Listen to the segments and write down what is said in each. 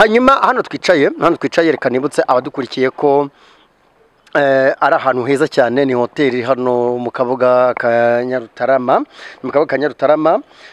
hanyuma hano twicaye hano twicaye reka nibutse abadukurikiye ko eh, ari ahantu heza cyane ni hoteli iri hano mu kabuga ka nyarutarama ni mu kabuga ka nyarutarama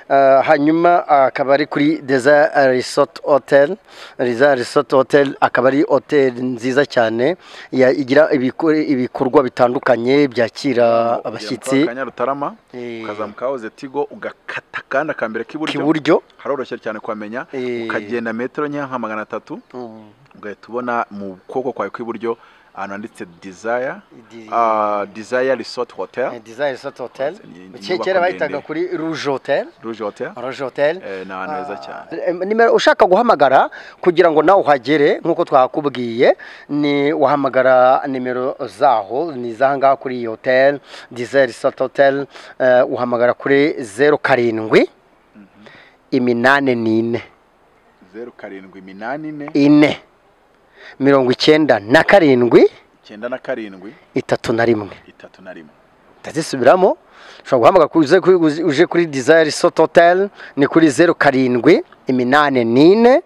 eh, hanyuma akaba ari kuri deza resort hotel deza resort hotel akaba ari hoteli nziza cyane ya- igira ibikore- ibikorwa bitandukanye byakira abashyitsi kanyarutarama Eh, ukazamuka wahoze tigo ugakata kandi akambere k'iburyo k'iburyo haroroshye cyane kuhamenya Eh. ukagenda metero nkeya nka magana atatu Mm, ugahita ubona mu kuboko kwawe kw'iburyo ahantu handitse desire di- ah, desire resort hotel eh, Deza Resort Hotel Ni- ni Ke- inyubako kera bayitaga ndende. kuri Rouge Hotel rouge hotel Rouge Hotel Eh, ni ahantu heza cyane Eh, nimero ushaka guhamagara kugira ngo nawe uhagere nk'uko twakubwiye ni wahamagara nimero zaho ni izaha ngaha kuri iyi hoteli dizeri sota hoteli eh, uhamagara kuri zeru karindwi iminani n'ine zeru karindwi iminani ine ine mirongo icyenda na karindwi icyenda na karindwi itatu na rimwe itatu na rimwe ndazisubiramo ushobora guhamagara kuri uje kuri- uje kuri dizayiri sota hoteli ni kuri zeru karindwi iminani n'ine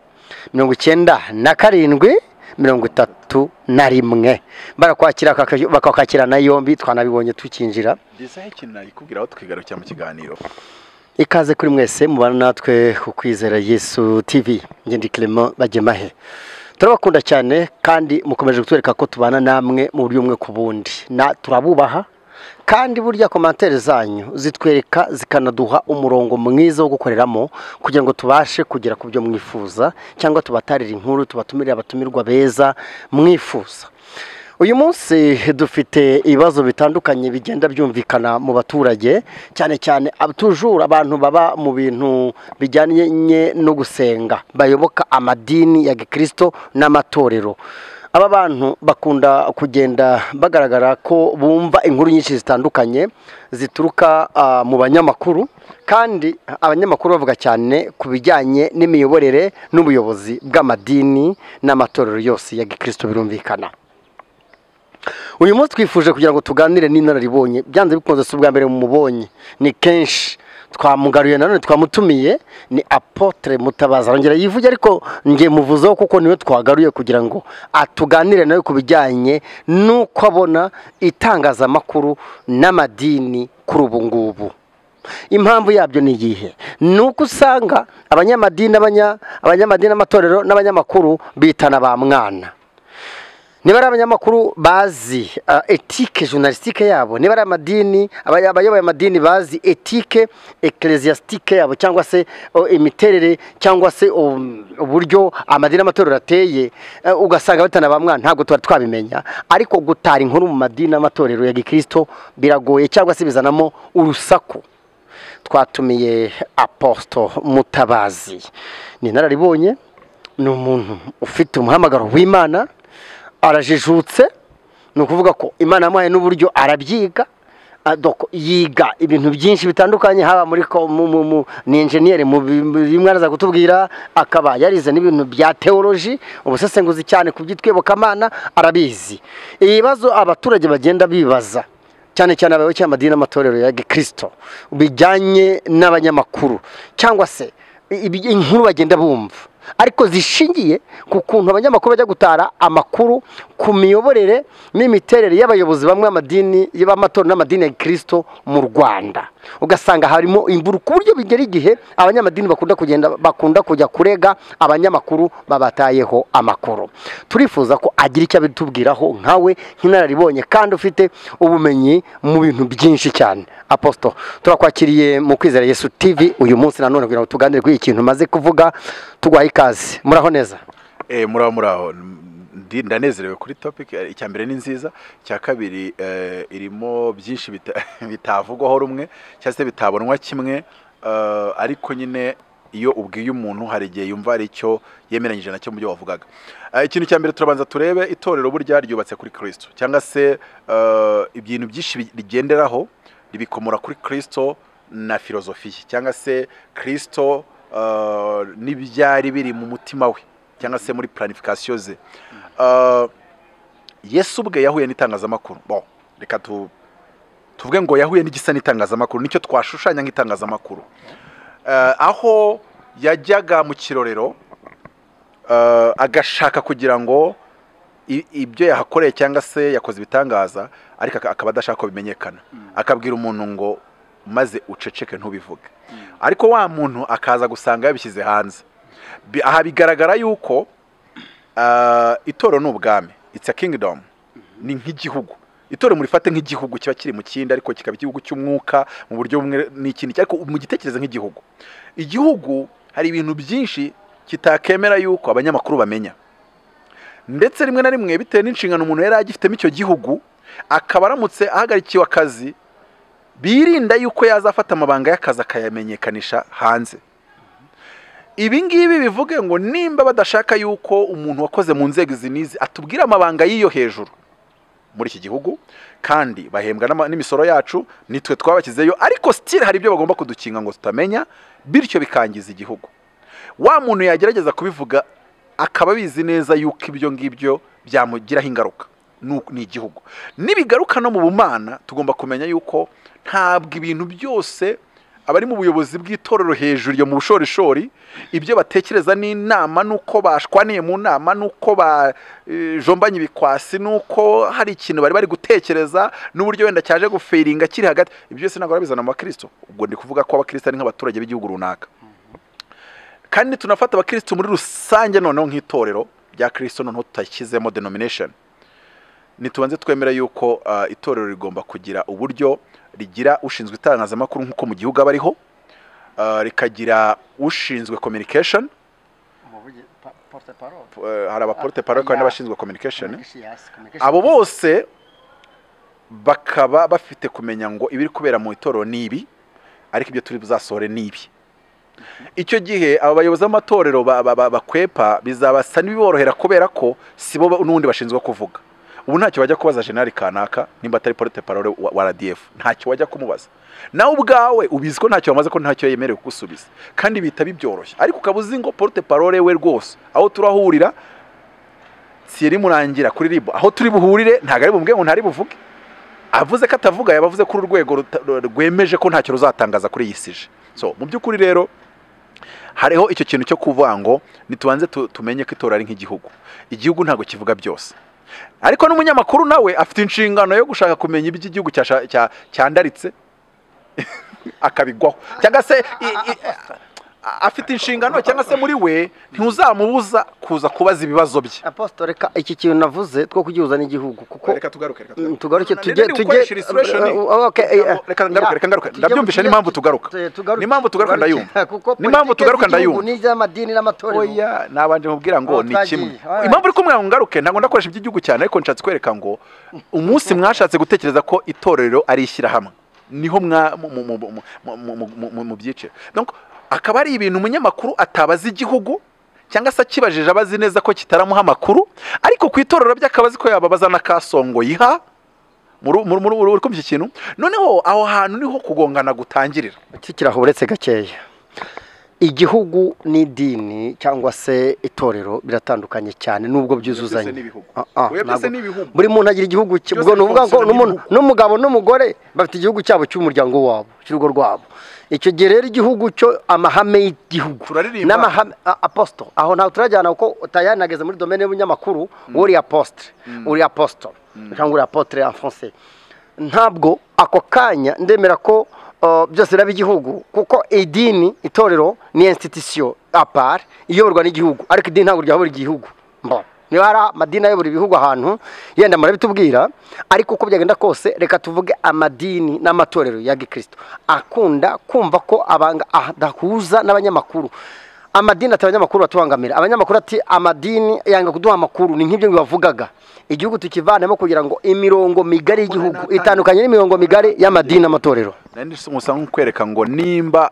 mirongo icyenda na karindwi mirongo itatu na rimwe barakwakira bakaka- bakakwakirana yombi twanabibonye tukinjira desire ikintu nayikubwiraho tukigarukira mu kiganiro ikaze kuri mwese mubana natwe ku kwizera yesu tv ngende clement bagemahe turabakunda cyane kandi mukomeje kutwereka ko tubana namwe mu buryo bumwe ku bundi na turabubaha kandi burya komantere zanyu zitwereka zikanaduha umurongo mwiza wo gukoreramo kugira ngo tubashe kugera ku byo mwifuza cyangwa tubatarire inkuru tubatumire abatumirwa beza mwifuza uyu munsi dufite ibibazo bitandukanye bigenda byumvikana mu baturage cyane cyane ab- tujura abantu baba mu bintu bijyanye no gusenga bayoboka amadini ya gikristo n'amatorero aba bantu bakunda kugenda bagaragara ko bumva inkuru nyinshi zitandukanye zituruka ah, mu banyamakuru kandi abanyamakuru bavuga cyane ku bijyanye n'imiyoborere n'ubuyobozi bw'amadini n'amatorero yose ya gikristo birumvikana uyu munsi twifuje kugira ngo tuganire n'inararibonye byanze bikunze si ubwa mbere mumubonye ni kenshi twamugaruye nanone twamutumiye ni apotre mutabazi arongera yivuge ariko nge muvuzeho kuko niwe twagaruye kugira ngo atuganire nawe ku bijyanye n'uko abona itangazamakuru n'amadini kuri ubu ngubu impamvu yabyo ni iyihe ni uko usanga abanyamadini abanya- abanyamadini n'amatorero n'abanyamakuru bitana ba mwana niba ari abanyamakuru bazi ah, etike journalistique yabo niba ari amadini abaya- abayoboye amadini bazi etike ecclesiastique yabo cyangwa se oh, imiterere cyangwa se um, uburyo amadini n'amatorero ateye eh, ugasanga batana bamwana ntabwo tuba twabimenya ariko gutara inkuru mu madini n'amatorero ya gikristo biragoye cyangwa se bizanamo urusaku twatumiye aposito mutabazi ni inararibonye ni umuntu ufite umuhamagaro w'imana arajijutse ni ukuvuga ko imana yamuhaye n'uburyo arabyiga ah, donc yiga ibintu byinshi bitandukanye haba muri ko- mu- mu- mu- ni enjeniyeri mu bi- mu bimwe araza kutubwira akaba yarize n'ibintu bya teoloji ubusesenguzi cyane ku by'itwibokamana arabizi ibibazo abaturage bagenda bibaza cyane cyane abayoboke b'amadini n'amatorero ya gikristo bijyanye n'abanyamakuru cyangwa se ibi- inkuru bagenda bumva ariko zishingiye ku kuntu abanyamakuru bajya gutara amakuru ku miyoborere n'imiterere y'abayobozi bamwe b'amadini y'amatorero n'amadini ya gikristo mu rwanda ugasanga harimo imburu ku buryo bigera igihe abanyamadini bakunda kugenda bakunda kujya kurega abanyamakuru babatayeho amakuru turifuza ko agira icyo abitubwiraho nkawe nk'inararibonye kandi ufite ubumenyi mu bintu byinshi cyane aposito turakwakiriye mu kwizera yesu tv uyu munsi nanone kugira ngo tuganire kuri iki kintu umaze kuvuga tuguhaye ikaze muraho neza Eh, muraho muraho Ndi- ndanezerewe kuri topic Eh, icya mbere ni nziza icya kabiri eh, irimo byinshi bita- bitavugwaho rumwe cyangwa se bitabonwa kimwe eh, ariko nyine iyo ubwiye umuntu hari igihe yumva hari icyo yemeranyije nacyo mu byo wavugaga Eh, ikintu cya mbere turabanza turebe itorero burya ryubatse kuri kirisito cyangwa se eh, ibintu byinshi bi- rigenderaho ribikomora kuri kirisito na filozofiya cyangwa se kirisito eh, n'ibyari biri mu mutima we cyangwa se muri planification ze Uh, yesu ubwe yahuye n'itangazamakuru bon reka tu tuvuge ngo yahuye n'igisa n'itangazamakuru nicyo twashushanya nk'itangazamakuru Uh, aho yajyaga mu kirorero eh, agashaka kugira ngo i- ibyo yahakoreye cyangwa se yakoze ibitangaza ariko aka- akaba adashaka ko bimenyekana akabwira umuntu ngo maze uceceke ntubivuge ariko wa muntu akaza gusanga yabishyize hanze Bi- aha bigaragara yuko ah, itorero ni ubwami it's a kingdom ni nk'igihugu itorero murifate nk'igihugu kiba kiri mu kindi ariko kikaba igihugu cy'umwuka mu buryo bumwe n'ikindi ariko mugitekereze nk'igihugu igihugu hari ibintu byinshi kitakemera yuko abanyamakuru bamenya ndetse rimwe na rimwe bitewe n'inshingano umuntu yari agifitemo icyo gihugu akaba aramutse ahagarikiwe akazi birinda yuko yazafata amabanga y'akazi akayamenyekanisha hanze ibi ngibi bivuge ngo nimba badashaka yuko umuntu wakoze mu nzego izi n'izi atubwira amabanga y'iyo hejuru muri iki gihugu kandi bahembwa n'ama- n'imisoro yacu nitwe twabashyizeyo ariko sitire hari ibyo bagomba kudukinga ngo tutamenya bityo bikangiza igihugu wa muntu yagerageza kubivuga akaba abizi neza yuko ibyo ngibyo byamugiraho ingaruka nu- ni igihugu nibigaruka no mu bumana tugomba kumenya yuko ntabwo ibintu byose abari mu buyobozi bw'itorero hejuru iyo mu bushorishori ibyo batekereza n'inama n'uko bashwaniye mu nama n'uko bajombanye ibikwasi n'uko hari ikintu bari bari gutekereza n'uburyo wenda cyaje gufiringa kiri hagati ibyo byose ntabwo barabizana mu bakristo ubwo ndi kuvuga ko abakristo ari nk'abaturage b'igihugu runaka kandi tunafata abakristo muri rusange noneho nk'itorero rya kristo noneho tutashyizemo denomination ntitubanze twemera yuko ah, itorero rigomba kugira uburyo rigira ushinzwe itangazamakuru nk'uko mu gihugu aba ariho ah, rikagira ushinzwe communication eh, hari abaporte parole kandi n'abashinzwe communication abo bose bakaba bafite kumenya ngo ibiri kubera mu itorero ni ibi ariko ibyo turi buzasohore ni ibi icyo gihe aba bayobozi b'amatorero ba- ba- ba- bakwepa bizabasa n'ibiborohera kubera ko si bo ba- n'ubundi bashinzwe kuvuga ubu ntacyo wajya kubaza jenali kanaka nimba atari porte parole wa wa rdf ntacyo wajya kumubaza nawe ubwawe ubizi ko ntacyo wamaze ko ntacyo yemerewe kugusubiza kandi bihita bibyoroshye ariko ukaba uzi ngo porte parole we rwose aho turahurira siyeri murangira kuri ribu aho turi buhurire ntabwo ari bumubwire ngo ntari buvuge avuze ko atavuga yabavuze kuri urwego ruta- rwemeje ko ntacyo ruzatangaza kuri iyi sije so mu by'ukuri rero hariho icyo kintu cyo kuvuga ngo ntitubanze tu- tumenye ko itora ari nk'igihugu igihugu ntabwo kivuga byose ariko n'umunyamakuru nawe afite inshingano yo gushaka kumenya ibyo igihugu cyasha- cya- cyandaritse akabigwaho cyangwa se i- i- afite inshingano cyangwa se muri we ntuzamubuza kuza kubaza ibibazo bye apostole reka iki kintu navuze two kugihuza n'igihugu kuko reka tugaruke reka Mm, tugaruke tugaruke. Nani tujye nari tujye gukoresha illustration ni- uh, okay, eh, Reka reka ngaruke yeah. reka ngaruke Tujye- ndabyumvisha tujye- n'impamvu tugaruka tu- tugaruke- n'impamvu tugaruka tugaruke. ndayumva kuko n'impamvu politiki tugaruka z'igihugu ndayumva n'iz'amadini n'amatorero oya nabanje mubwira ngo Oh, ni twagiye. kimwe Alright. impamvu uri kumwe ngo ngaruke ntabwo ndakoresha iby'igihugu cyane ariko nshatse kwereka ngo umunsi mwashatse gutekereza ko itorero ari ishyirahamwe niho mwa mu- mu- mu- mu- mu- mu- mu- mu- mu byice Donc, akaba ari ibintu umunyamakuru atabaza igihugu cyangwa se akibajije abazi neza ko kitaramuha amakuru ariko ku itorero by'akabazi ko yababaza n'akasongo yiha muri- muri- muri- uri kumva iki kintu noneho aho hantu niho kugongana gutangirira kikiraho uretse gakeya igihugu n'idini cyangwa se itorero biratandukanye cyane nubwo byuzuzanye Oya, byose ni ibihugu. Ah, ah, Oya, byose ntabwo- ni ibihugu. buri muntu agira igihugu cye Byose ubwo ni ukuvuga ngo bifunsiyona n'umuntu- n'ibihugu. n'umugabo n'umugore bafite igihugu cyabo cy'umuryango wabo cy'urugo rwabo icyo gihe rero igihugu cyo amahame y'igihugu Turaririmba. n'amahame a- apostle aho ntawe turajyana kuko tayari nageze muri domene y'ubunyamakuru wowe uri apostle uri apostle cyangwa uri apotre en français ntabwo ako kanya ndemera ko uh, byose biba igihugu kuko idini itorero ni institution apart iyoborwa n'gihugu ariko idini ntabwo ryayobora igihugu mbo niba hari amadini ayobora ibihugu ahantu yenda murabitubwira ariko uko byagenda kose reka tuvuge amadini n'amatorero ya gikristo akunda kumva ko abanga adahuza n'abanyamakuru amadini ati abanyamakuru batubangamira abanyamakuru ati amadini yanga kuduha amakuru ni nk'ibyo bibavugaga igihugu tukivanemo kugira ngo imirongo migari y'igihugu itandukanye n'imirongo migari y'amadini n'amatorero nari gusa nk'ukwereka ngo nimba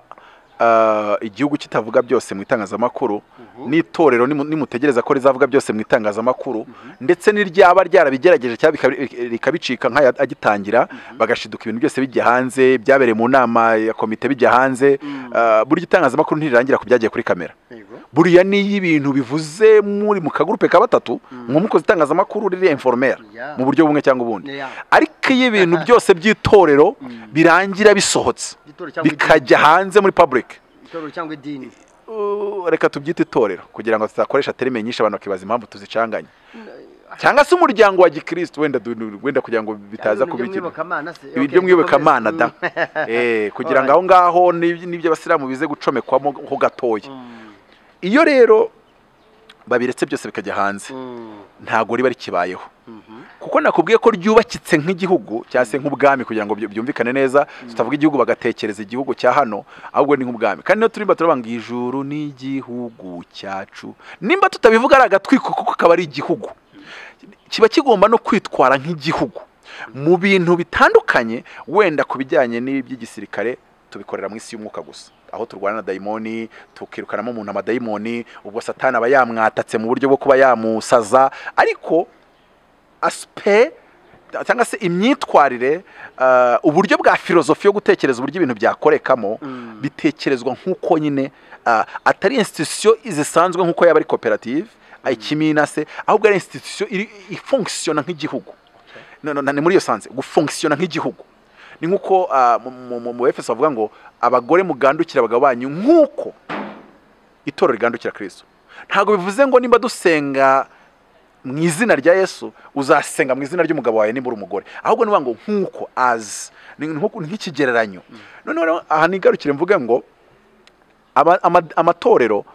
ah, igihugu kitavuga byose mu itangazamakuru n'itorero nimu- nimutegereza ko rizavuga byose mu itangazamakuru ndetse n'iryaba ryarabigerageje cyangwa bikabi- rikabicika nk'aya agitangira bagashiduka ibintu byose bijya hanze byabereye mu nama ya komite bijya hanze ah, buri itangazamakuru ntirirangira ku byagiye kuri kamera buriya n'iyo ibintu bivuze muri mu kagurupe ka batatu nk'umukozi itangazamakuru riri informera Yeah. mu buryo bumwe cyangwa ubundi Yeah. ariko iyo ibintu byose by'itorero birangira bisohotse Itorero cyangwa bikajya hanze muri public itorero cyangwa idini uh, reka tubyite itorero kugira ngo tutakoresha terime nyinshi abantu bakibaza impamvu tuzicanganye cyangwa se umuryango wa gikristo wenda du- wenda kugira ngo bitaza kubikira ibi byo mwiyobokamana da Eh, kugira ngo aho ngaho n'ibyo n'ibyo abasilamu bize gucomekwamo ho gatoya iyo rero babiretse byose bikajya hanze ntabwo riba rikibayeho kuko nakubwiye ko ryubakitse nk'igihugu cyangwa se nk'ubwami kugira ngo byu- byumvikane neza tutavuga igihugu bagatekereza igihugu cya hano ahubwo ni nk'ubwami kandi niyo turimba turavuga ngo ijuru ni igihugu cyacu nimba tutabivuga ari agatwiko kuko kaba ari igihugu kiba kigomba no kwitwara nk'igihugu mu bintu bitandukanye wenda ku bijyanye n'iby'igisirikare tubikorera mu isi y'umwuka gusa aho turwana na dayimoni tukirukanamo umuntu amadayimoni ubwo satani aba yamwatatse mu buryo bwo kuba yamusaza ariko asipe cyangwa se imyitwarire ah, uburyo bwa filozofi yo gutekereza uburyo ibintu byakorekamo bitekerezwa nk'uko nyine ah, atari institusiyo zisanzwe nk'uko yaba ari koperative ikimina se ahubwo ari institusiyo iri- ifunkisiyona nk'igihugu no, no, ni muri iyo sanze gufunkisiyona nk'igihugu ni nk'uko ah, mu- mu- mu- mu efeso bavuga ngo abagore mugandukira abagabo banyu nk'uko itorero rigandukira kristo ntabwo bivuze ngo nimba dusenga mu izina rya yesu uzasenga mu izina ry'umugabo wawe nimba uri umugore ahubwo ni ukuvuga ngo nk'uko azi ni nk'uko- ni nk'ikigereranyo noneho rero aha nigarukire mvuge ngo ama- ama- amatorero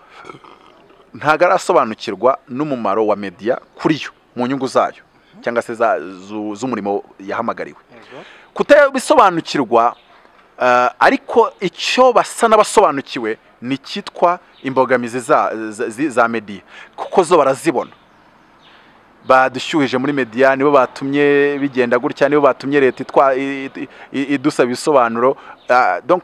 ntabwo arasobanukirwa n'umumaro wa mediya kuri yo mu nyungu zayo cyangwa se za- zu- z'umurimo yahamagariwe kutabisobanukirwa eh, ariko icyo basa n'abasobanukiwe ni icyitwa imbogamizi za, za, zi- za mediya kuko zo barazibona badushyuhije muri mediya nibo batumye bigenda gutya nibo batumye leta itwa i- i- i- idusaba ibisobanuro Ah, donc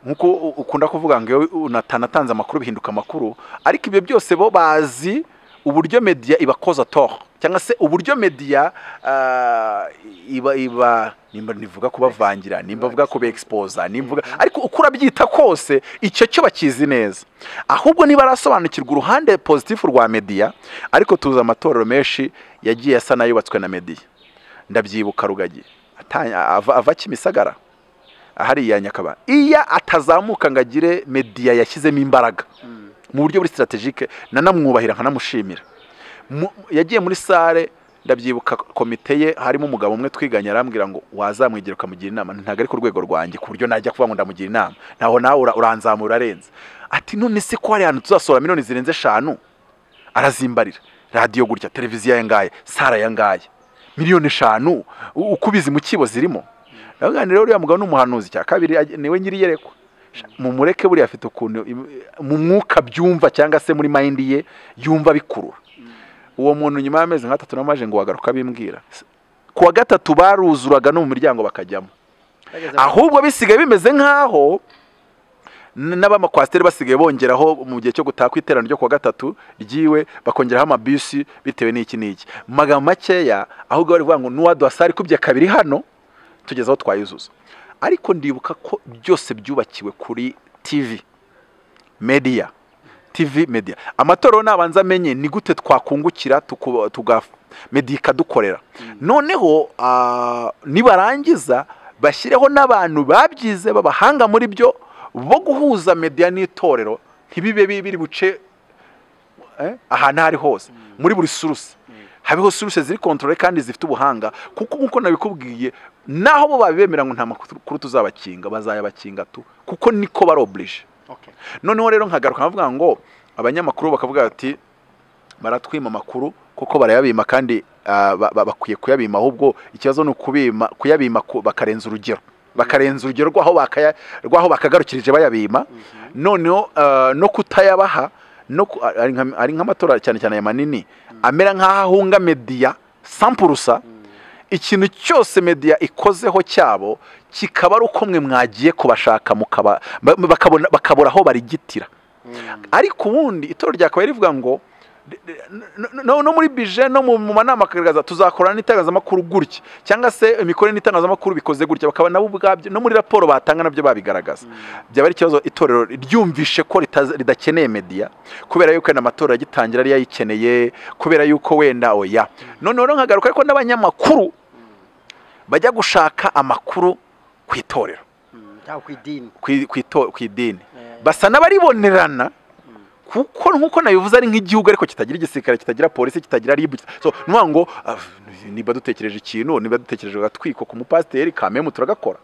nkuko u- ukunda kuvuga ngo iyo unatanatanze amakuru bihinduka amakuru ariko ibyo byose bo bazi uburyo mediya ibakoza tort cyangwa se uburyo mediya ah, iba iba nimba nivuga kubavangira nimba mvuga kubeexposa nimvuga ariko uko urabyita kose icyo cyo bakizi neza ahubwo niba arasobanukirwa uruhande positifu rwa mediya ariko tuzi amatorero menshi yagiye asa n'ayubatswe na mediya ndabyibuka rugagi atanya- ava ava kimisagara hariya nyakaba iyo atazamuka ngo agire mediya yashyizemo imbaraga mu buryo buri sitaratejike nanamwubahira nkanamushimira Mu- yagiye muri sale ndabyibuka komite ye harimo umugabo umwe twiganye arambwira ngo wazamwigira ukamugira inama ntabwo ari ku rwego rwanjye ku buryo najya kuvuga ngo ndamugira inama ntaho nawe ura- uranzamura arenze ati none se ko hari ahantu tuzasohora miliyoni zirenze eshanu arazimbarira radiyo gutya televiziyo aya ngaya sara aya ngaya miliyoni eshanu u- uko ubizi mu kibo zirimo ndavuga ngo rero uriya mugabo ni umuhanuzi cya kabiri aj- niwe nyiri iyerekwa mumureke buriya afite ukuntu im- mu mwuka byumva cyangwa se muri mayindi ye yumva bikurura uwo muntu nyuma y'amezi nk'atatu n'amaje ngo wagaruka bimbwira ku wa gatatu baruzuraga no mu miryango bakajyamo ahubwo bisigaye bimeze nk'aho n- n'abamakwasiteri basigaye bongeraho mu gihe cyo gutaha ku iterano ryo ku wa gatatu ryiwe bakongeraho amabisi bitewe n'iki n'iki Mu magambo makeya ahubwo bari kuvuga ngo n'uwaduhasari kubye kabiri hano tugeze aho twayuzuza ariko ndibuka ko byose byubakiwe kuri tv media tv media amatorero nabanza amenye ni gute twakungukira tuku- tuga media ikadukorera noneho ah, nibarangiza bashyireho n'abantu babyize babahanga muri byo bo guhuza media n'itorero ntibibe bi- biri buce eh, ahantu aho ari hose muri buri suruse habeho suruse ziri kontorore kandi zifite ubuhanga kuko nk'uko nabikubwiye naho bo babemera ngo nta makuru tuzabakinga bazayabakinga tu kuko niko barobirije noneho rero nkagaruka nkavuga ngo abanyamakuru bakavuga bati baratwima amakuru kuko barayabima kandi ah, ba- ba- bakwiye kuyabima ahubwo ikibazo ni ukubima kuyabima ku- bakarenza urugero bakarenza urugero rw'aho bakaya- rw'aho bakagarukirije bayabima noneho ah, no kutayabaha no ku- ari nka- ari nk'amatora cyane cyane aya manini amera nk'aho ahunga mediya sampurusa ikintu cyose media ikozeho cyabo kikaba ari uko mwe mwagiye kubashaka mukaba ba- bakabona bakabura aho barigitira ariko ubundi itorero ryakabaye rivuga ngo no- no, no muri bije no mu mu manama akagaragaza tuzakorana n'itangazamakuru gutya cyangwa se imikorere n'itangazamakuru bikoze gutya bakaba nabo ubwabyo no muri raporo batanga nabyo babigaragaza byaba ari ikibazo itorero ryumvishe ko ritaza- ridakeneye media kubera yuko wenda amatora agitangira yari yayikeneye kubera yuko wenda oya noneho rero nkagaruka ariko n'abanyamakuru bajya gushaka amakuru ku itorero ku idini ku ku ito- ku idini basa n'abaribonerana kuko nk'uko nabivuze ari nk'igihugu ariko kitagira igisirikare kitagira polisi kitagira ribu so ni ukuvuga ngo ah, niba dutekereje ikintu niba dutekereje agatwiko ku mupasiteri kamemu turagakora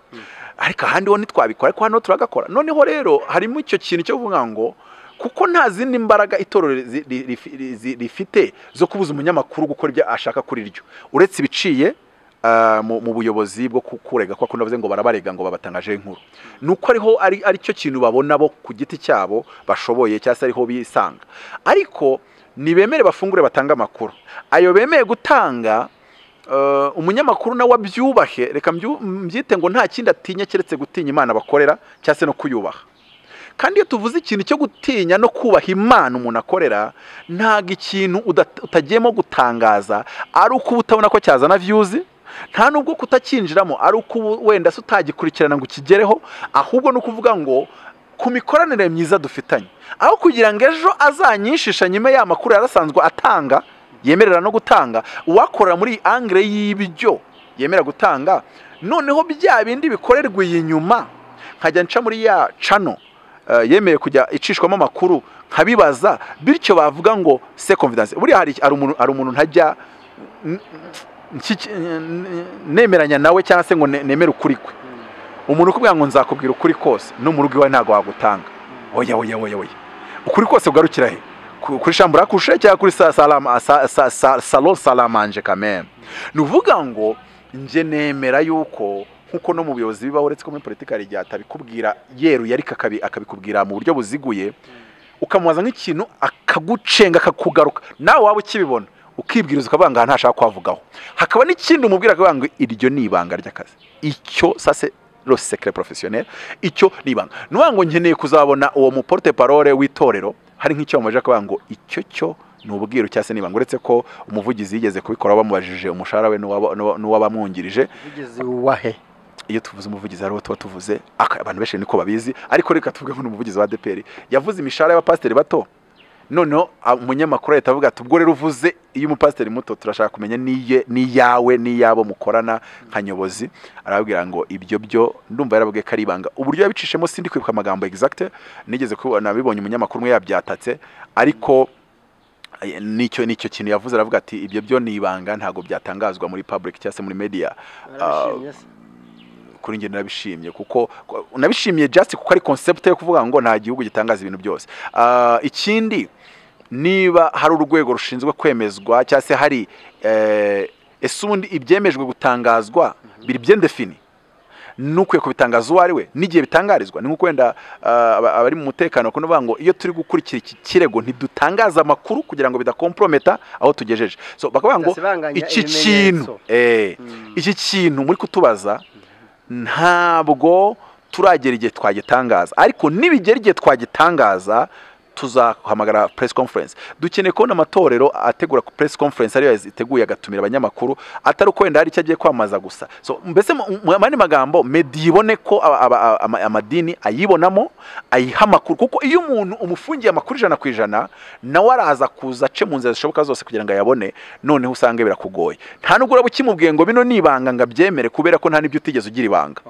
ariko ahandi ho ntitwabikora ariko hano turagakora noneho rero harimo icyo kintu cyo kuvuga ngo kuko nta zindi mbaraga itorero zi- ri- rifi- ri- zi- rifite zo kubuza umunyamakuru gukora ibyo ashaka kuri ryo uretse ibiciye ah, mu mu buyobozi bwo ku- kurega kwa kundi bavuze ngo barabarega ngo babatangaje inkuru ni uko ariho ari ari cyo kintu babona bo ku giti cyabo bashoboye cyangwa se ariho bisanga ariko ntibemere bafungure batange amakuru ayo bemeye gutanga eh, umunyamakuru nawe abyubahe reka mbyu- mbyite ngo nta kindi atinya keretse gutinya imana bakorera cyangwa se no kuyubaha kandi iyo tuvuze ikintu cyo gutinya no kubaha imana umuntu akorera ntabwo ikintu udat- utagiyemo gutangaza ari uko uba utabona ko cyazana viyuzi nta nubwo kutacyinjiramo ari uko ubu wenda se utagikurikirana ngo ukigereho ahubwo ni ukuvuga ngo ku mikoranire myiza dufitanye aho kugira ngo ejo azanyishisha nyuma ya makuru yari asanzwe atanga yemerera no gutanga uwakorera muri iyi angire y'ibyo yemera gutanga noneho bya bindi bikorerwa iyi nyuma nkajya nca muri ya cano eh, yemeye kujya icishwamo amakuru nkabibaza bityo bavuga ngo se confidence buriya hari hari umuntu hari umuntu ntajya n- nshiki- n- nemeranya nawe cyangwa se ngo ne- nemere ukuri kwe umuntu ukubwira ngo nzakubwira ukuri kose no mu rugo iwawe ntabwo wagutanga oya oya oya oya ukuri kose kugarukira he Ku- kuri shambura kushe cyangwa kuri sa- salama- sa- sa- sa- salon salamanje kameme ni uvuga ngo njye nemera yuko nkuko no mu buyobozi bibaho uretse ko muri politiki hari igihe atabikubwira yeruye ariko akabi- akabikubwira mu buryo buziguye ukamubaza nk'ikintu akagucenga akakugaruka nawe waba ukibibona ukibwiriza ukavuga ngo aha ntashaka kwavugaho hakaba n'ikindi umubwira akavuga ngo iryo ni ibanga ry'akazi icyo sase lo secret professionnel icyo ni ibanga ni ukuvuga ngo nkeneye kuzabona uwo muporte parole w'itorero hari nk'icyo bamubajije akavuga ngo icyo cyo ni ubwiru cyangwa se ni ibanga uretse ko umuvugizi yigeze kubikora bamubajije umushahara we n'uwaba- n'uwa- n'uwabamwungirije Wigeze wahe iyo tuvuze umuvugizi hariho tuba tuvuze aka- abantu benshi niko babizi ariko reka tuvuge nk'uno muvugizi wa ADPR yavuze imishahara y'abapasiteri bato noneho a- umunyamakuru leta avuga ati ubwo rero uvuze iyo umupasiteri muto turashaka kumenya n'iye n'iyawe n'iyabo mukorana nka nyobozi arababwira ngo ibyo byo ndumva yarabwiye ko ari ibanga uburyo yabicishemo sindi kwibuka amagambo exact nigeze kubona bibonye umunyamakuru umwe yabyatatse ariko eh, nicyo nicyo kintu yavuze aravuga ati ibyo byo ni ibanga ntabwo byatangazwa muri public cyangwa se muri media Arabishimye se. kuri njye narabishimye kuko ko- nabishimiye just kuko ari concept yo kuvuga ngo nta gihugu gitangaza ibintu byose Ah, ikindi niba hari urwego rushinzwe kwemezwa cyangwa se hari eh, ese ubundi ibyemejwe gutangazwa biri byendefini nukwiye kubitangaza uwo ari we n'igihe bitangarizwa ni nk'uko wenda ah, aba- abari mu mutekano bakunda kuvuga ngo iyo turi gukurikira iki kirego ntidutangaza amakuru kugira ngo bidakomprometa aho tugejeje so bakavuga ngo Bidasibanganya iki ibimenyetso. kintu eh, Mm. iki kintu muri kutubaza ntabwo turagera igihe twagitangaza ariko nibigera igihe twagitangaza tuzahamagara press conference dukeneye kubona amatorero ategura press conference ariyo iteguye agatumira abanyamakuru atari uko wenda hari icyo agiye kwamamaza gusa so mbese mu mu yandi magambo medi ibone ko aba- aba- aba- ama- amadini ayibonamo ayiha amakuru kuko iyo umuntu umufungiye amakuru ijana ku ijana nawe araza kuza ace mu nzira zishoboka zose kugira ngo ayabone noneho usanga birakugoye nta nubwo uraba ukimubwiye ngo bino ni ibanga ngo abyemere kubera ko nta n'ibyo utigeze ugira ibanga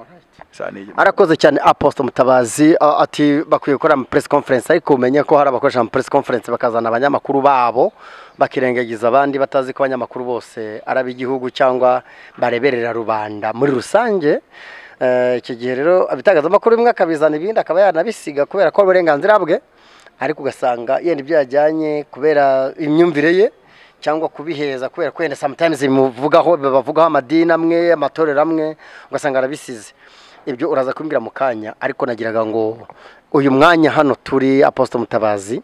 Saa ni- arakoze cyane aposite mutabazi a- ati bakwiye gukora ama press conference ariko umenye ko hari abakoresha ama press conference bakazana abanyamakuru babo bakirengagiza abandi batazi ko abanyamakuru bose ari ab'igihugu cyangwa bareberera rubanda muri rusange Eh, icyo gihe rero ibitangazamakuru bimwe akabizana ibindi akaba yanabisiga kubera ko ari uburenganzira bwe ariko ugasanga yenda ibyo yajyanye kubera imyumvire ye cyangwa kubiheza kubera ko wenda sometimes bimuvugaho bavugaho amadini amwe amatorero amwe ugasanga arabisize ibyo uraza kumbwira mu kanya ariko nagiraga ngo uyu mwanya hano turi aposite mutabazi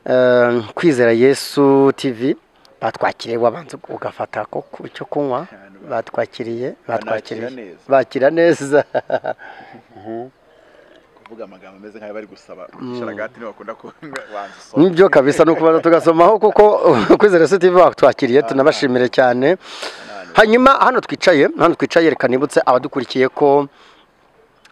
eh, kwizera yesu tv batwakiriye wabanza ugafata ko ku cyo kunywa batwakiriye batwakiriye Banakira neza. bakira neza kuvuga amagambo ameze nk'ayo bari gusaba isharagati niba bakunda kubanza usoma nibyo kabisa ni ukubanza tugasomaho kuko kwizera yesu tv batwakiriye tunabashimire cyane hanyuma hano twicaye hano twicaye reka nibutse abadukurikiye ko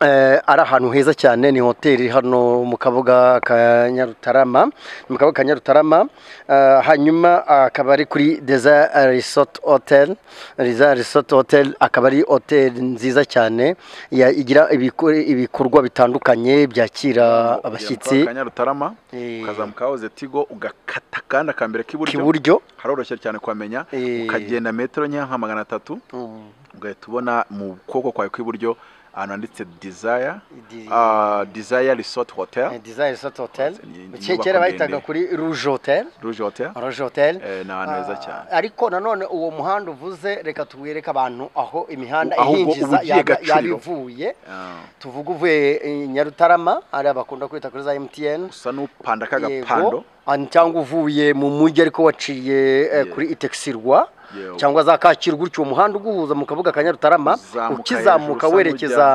Eh, ari ahantu heza cyane ni hoteli hano mu kabuga ka nyarutarama ni mu kabuga ka nyarutarama Eh, hanyuma akaba ari kuri deza resort hotel deza resort hotel akaba ari hoteli nziza cyane ya- igira ibikore- ibikorwa bitandukanye byakira Ugera abashyitsi kwa kanyarutarama eh, ukazamuka wahoze tigo ugakata kandi akambere k'iburyo k'iburyo haroroshye cyane kuhamenya eh, ukagenda metero nkeya nka magana atatu mm, ugahita ubona mu kuboko kwawe kw'iburyo ahantu handitse desire di- ah, desire resort hotel eh, deza resort hotel Ni- ni Ke- inyubako kera bayitaga ndende. kuri rouge hotel rouge hotel rouge hotel Eh, ni ahantu heza cyane Ah, ariko nanone uwo muhanda uvuze reka tuwereke abantu aho imihanda Aho ubwo ihinjiza ubugiye yaba- Gacuriro. yaba ivuye Ah, tuvuga uvuye eh, nyarutarama hariya bakunda kwita kuri za mtn usa n'upanda Yego. k'agapando Ah, cyangwa uvuye mu mujyi ariko waciye eh, Yeah. kuri itekisirwa Yewe. cyangwa za kacyiru gutyo umuhanda uguhuza mu kabuga ka nyarutarama Uzamuka ukizamuka hejuru, usa werekeza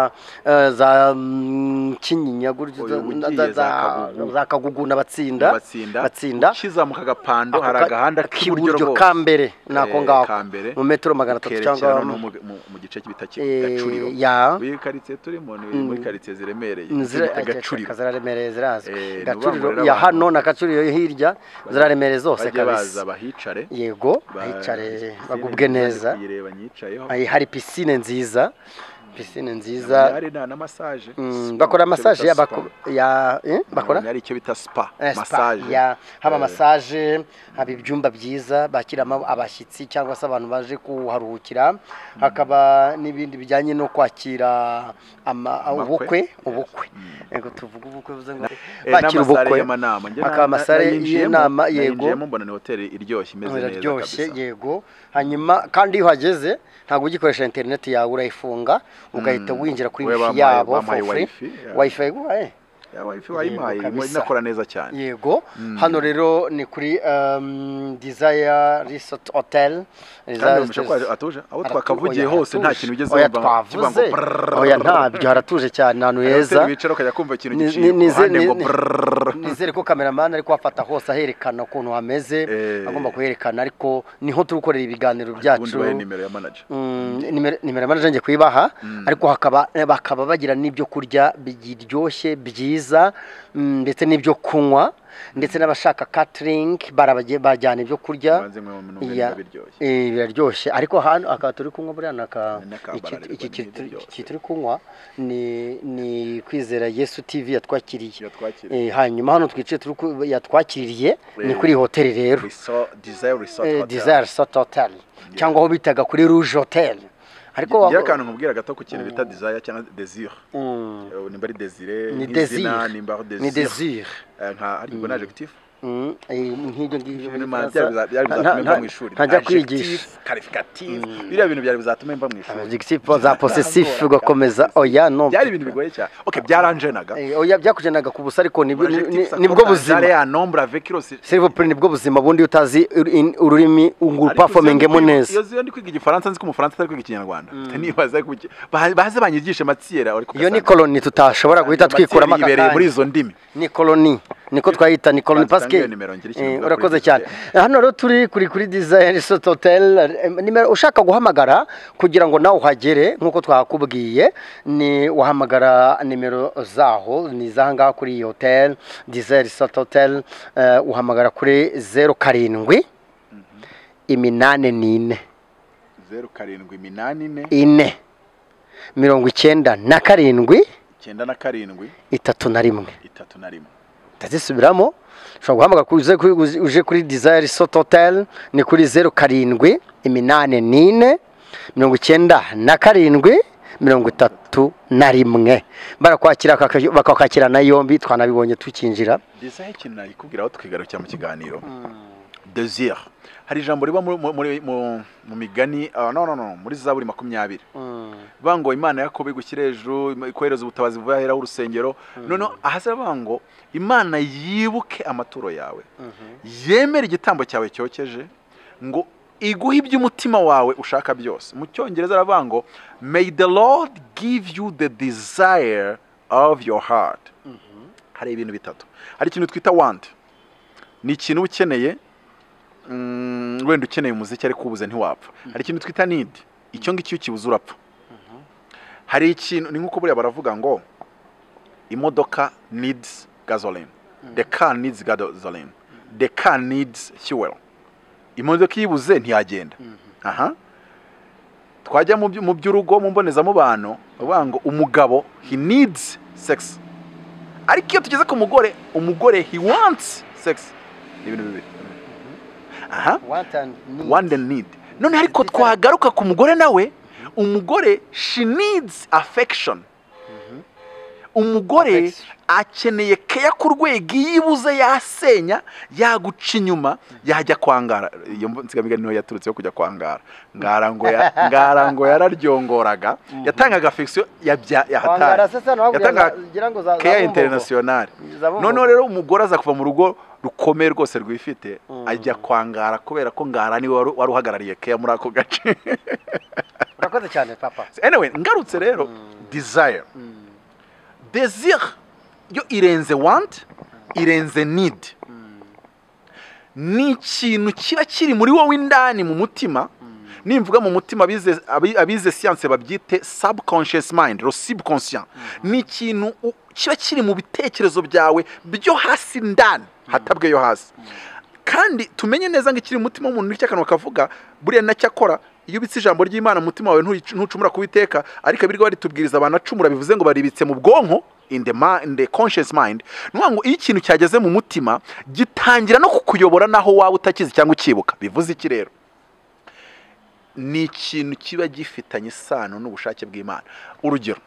eh, za mm, kinyinya gutyo, Oya, za- ugiye za- za za- Kagugu. za kagugu na batsinda batsinda batsinda ukizamuka agapando Ako hari ka- agahanda k'iburyo rwose ka mbere nako Eh, ngako ka mbere. mu metero magana atatu cyangwa ukerekera no mu, mu, mu gice cy'ibita Eh, gacuriro ya. iyi karitsiye turimo ni muri karitsiye ziremereye Nzira- zita gacuriro Kazara Remereye zirazwi Eh, gacuriro nubangurira ya abantu. hano na gacuriro yo hirya ziraremereye zose bajye baza kabisa bahicare yego ba- hicare piscine bagubwe nziza, neza ndikuyireba nyicayeho Ay, hari pisine nziza pisine nziza hari na massage Mm, Spa, bakora icyo massage bita ya spa. bako- ya eh, bakora Hari icyo bita spa Eh, spa, massage ya, haba Eh, massage haba ibyumba byiza bakiramo abashyitsi cyangwa se abantu baje kuharuhukira hakaba n'ibindi bijyanye no kwakira ama- Amakwe. ubukwe Yes. ubukwe Yego, tuvuge ubukwe bivuze ngo eh, bakira n'amasale ubukwe y'amanama Njye na- hakaba na- amasale nayinjiyemo, y'inama, yego. nayinjiyemo mbona ni hoteli iryoshye imeze neza iraryoshye kabisa. yego hanyuma kandi iyo uhageze ntabwo ugikoresha interineti yawe urayifunga ugahita Mm. winjira kuri We wifi bampaye- yabo bampaye for free. wifi, yeah. wifi yaguhaye Ya, wifi Yego, wayimpaye irimo kabisa. inakora neza cyane yego hano rero ni kuri um, desire resort hotel kandi Desire umusha ko Resort- atuje aho Aratu- twakavugiye oya, hose nta haratuje. kintu ugeze oya wumva kivuga ngo twavuze brrrr. oya ntabyo haratuje cyane ahantu Hari heza hoteli wicara ukajya kumva ikintu Ni- giciye ni- ni- kuruhande ni- ngo ni- brrrr. nizere ko kameramani ari kuhafata hose aherekana ukuntu hameze Eh. agomba kuherekana ariko niho turi gukorera ibiganiro ubundi byacu bahe nimero ya manager Mm, nimero nimero manaje ngiye kuyibaha ariko hakaba bakaba bagira n'ibyo kurya biryoshye byiza mm, ndetse n'ibyo kunywa ndetse n'abashaka catering barabagiye bajyana ibyo kurya Banze mwe mu Ya. yeah. biryoshye Eh, biraryoshye ariko hano akaba turi kunywa buriya naka N'akabara iki- ariko iki ni turi- biryoshye. iki turi kunywa ni ni kwizera yesu tv yatwakiriye iyo twakira Eh, hanyuma hano twicaye turi ku- yatwakiriye ni Eh. kuri iyi hoteli rero Resort- Desire Resort Eh, Hotel. Desire Resort Hotel cyangwa aho bitaga kuri Rouge Hotel ariko Ngira wa- akantu nkubwira gato ku kintu bita desire cyangwa desire Mm, Eh, nimba ari desire ni nk'izina, desire nimba ari ni desire desire Eh, nka ariko ubwo ni adjective Mm, eh, nk'ibyo ngibyo Ibintu muri mana Faransa. byari biza- byari Nta- bizatuma nta- mva mu ishuri ntajya Adjective, kwigisha qualificative biriya bintu byari bizatuma mva mu ishuri adjective za possessif ugakomeza oya no byari ibintu bigoye cyane okay byaranjenaga Eh, oya byakujenaga ku busa ariko nibyo- ni- ni- Adjectives nibwo ako dare buzima ya nombre avec aussi s'il vous plaît nibwo buzima bundi iyo utazi ur- in- ururimi ngo Ariko upafomingemo uzi iyo ndi- neza iyo uzi iyo ndi kwiga igifaransa nzi ko umufaransa atari kwiga ikinyarwanda nibaza kuki- ba- baze banyigishe matsiyera ariko iyo ni koloni tutashobora guhita twikuramo aka yibereye muri kanya izo ndimi ni koloni niko twayita ni koloni Batanga pasike iyo nimero, ngira ikintu Eh, mvuga urakoze kuri cyane hano rero turi kuri kuri dizayini resort hotel eh, nimero ushaka guhamagara kugira ngo nawe uhagere nk'uko twakubwiye ni wahamagara nimero zaho ni izaha ngaha kuri iyi hotel dizayini resort hotel eh, uhamagara kuri zeru karindwi iminani n'ine zeru karindwi iminani ine ine mirongo icyenda na karindwi icyenda na karindwi itatu na rimwe itatu na rimwe ndazisubiramo ushobora guhamagara kuri- uze kuri- uze- uje kuri desire resort hotel ni kuri zeru karindwi iminani n'ine mirongo icyenda na karindwi mirongo itatu na rimwe barakwakira bakaka- bakakwakirana yombi twanabibonye tukinjira desire ikintu nayikubwira aho tukigarukira mu kiganiro desire hari ijambo riba muri- mu- muri- mu mu migani ah, no no no muri zaburi makumyabiri bavuga ngo imana yakobo igushyire hejuru im- ikohereza ubutabazi vuba heraho urusengero noneho ahasa bavuga ngo imana yibuke amaturo yawe yemere igitambo cyawe cyokeje ngo iguhe iby'umutima wawe ushaka byose mu cyongereza aravuga ngo may the lord give you the desire of your heart hari ibintu bitatu hari ikintu twita wandi ni ikintu uba ukeneye mm, wenda ukeneye umuziki ariko ubuze ntiwapfa hari ikintu twita nidi icyo ngicyo ukibuze urapfa hari ikintu ni nk'uko buriya baravuga ngo imodoka needs gasoline the car needs gasoline the car needs fuel imodoka iyo ibuze ntiyagenda aha twajya mu byu- mu by'urugo mu mbonezamubano bavuga ngo umugabo he needs sex ariko iyo tugeze ku mugore umugore he wants sex ni ibintu bibiri aha want and need none ariko twagaruka ku mugore nawe umugore she needs affection umugore Affection. akeneye keya ku rwego iyo ibuze yasenya yaguca inyuma yajya kwangara iyo nsigamigani niho yaturutse yo kujya kwangara ngara ngo ya- ngara ngo yararyongoraga yatangaga afegisiyo yahatari yatangaga keya interinasiyonari noneho rero umugore aza kuva mu rugo rukomeye rwose rwifite Mm. ajya kwangara kubera ko ngara niwe wari wari uhagarariye keya muri ako gace urakoze cyane papa anyway ngarutse rero Mm. desire desire yo irenze want irenze need ni ikintu kiba kiri muri wowe indani mu mutima nimvuga mu mutima abize- abi- abize siyanse babyite subconscious mind ro subconscient ni ikintu u- kiba kiri mu bitekerezo byawe byo hasi ndani hatabwe yo hasi kandi tumenye neza ngo ikiri mu mutima w'umuntu nicyo akanwa kavuga buriya nacyakora iyo ubitse ijambo ry'imana mu mutima wawe ntuyic- ntucumura kubiteka ariko abirwa baritubwiriza abantu acumura bivuze ngo baribitse mu bwonko in the, ma- in the conscious mind ni ukuvuga ngo iyo ikintu cyageze mu mutima gitangira no kukuyobora naho waba utakizi cyangwa ukibuka bivuze iki rero ni ikintu kiba gifitanye isano n'ubushake bw'imana urugero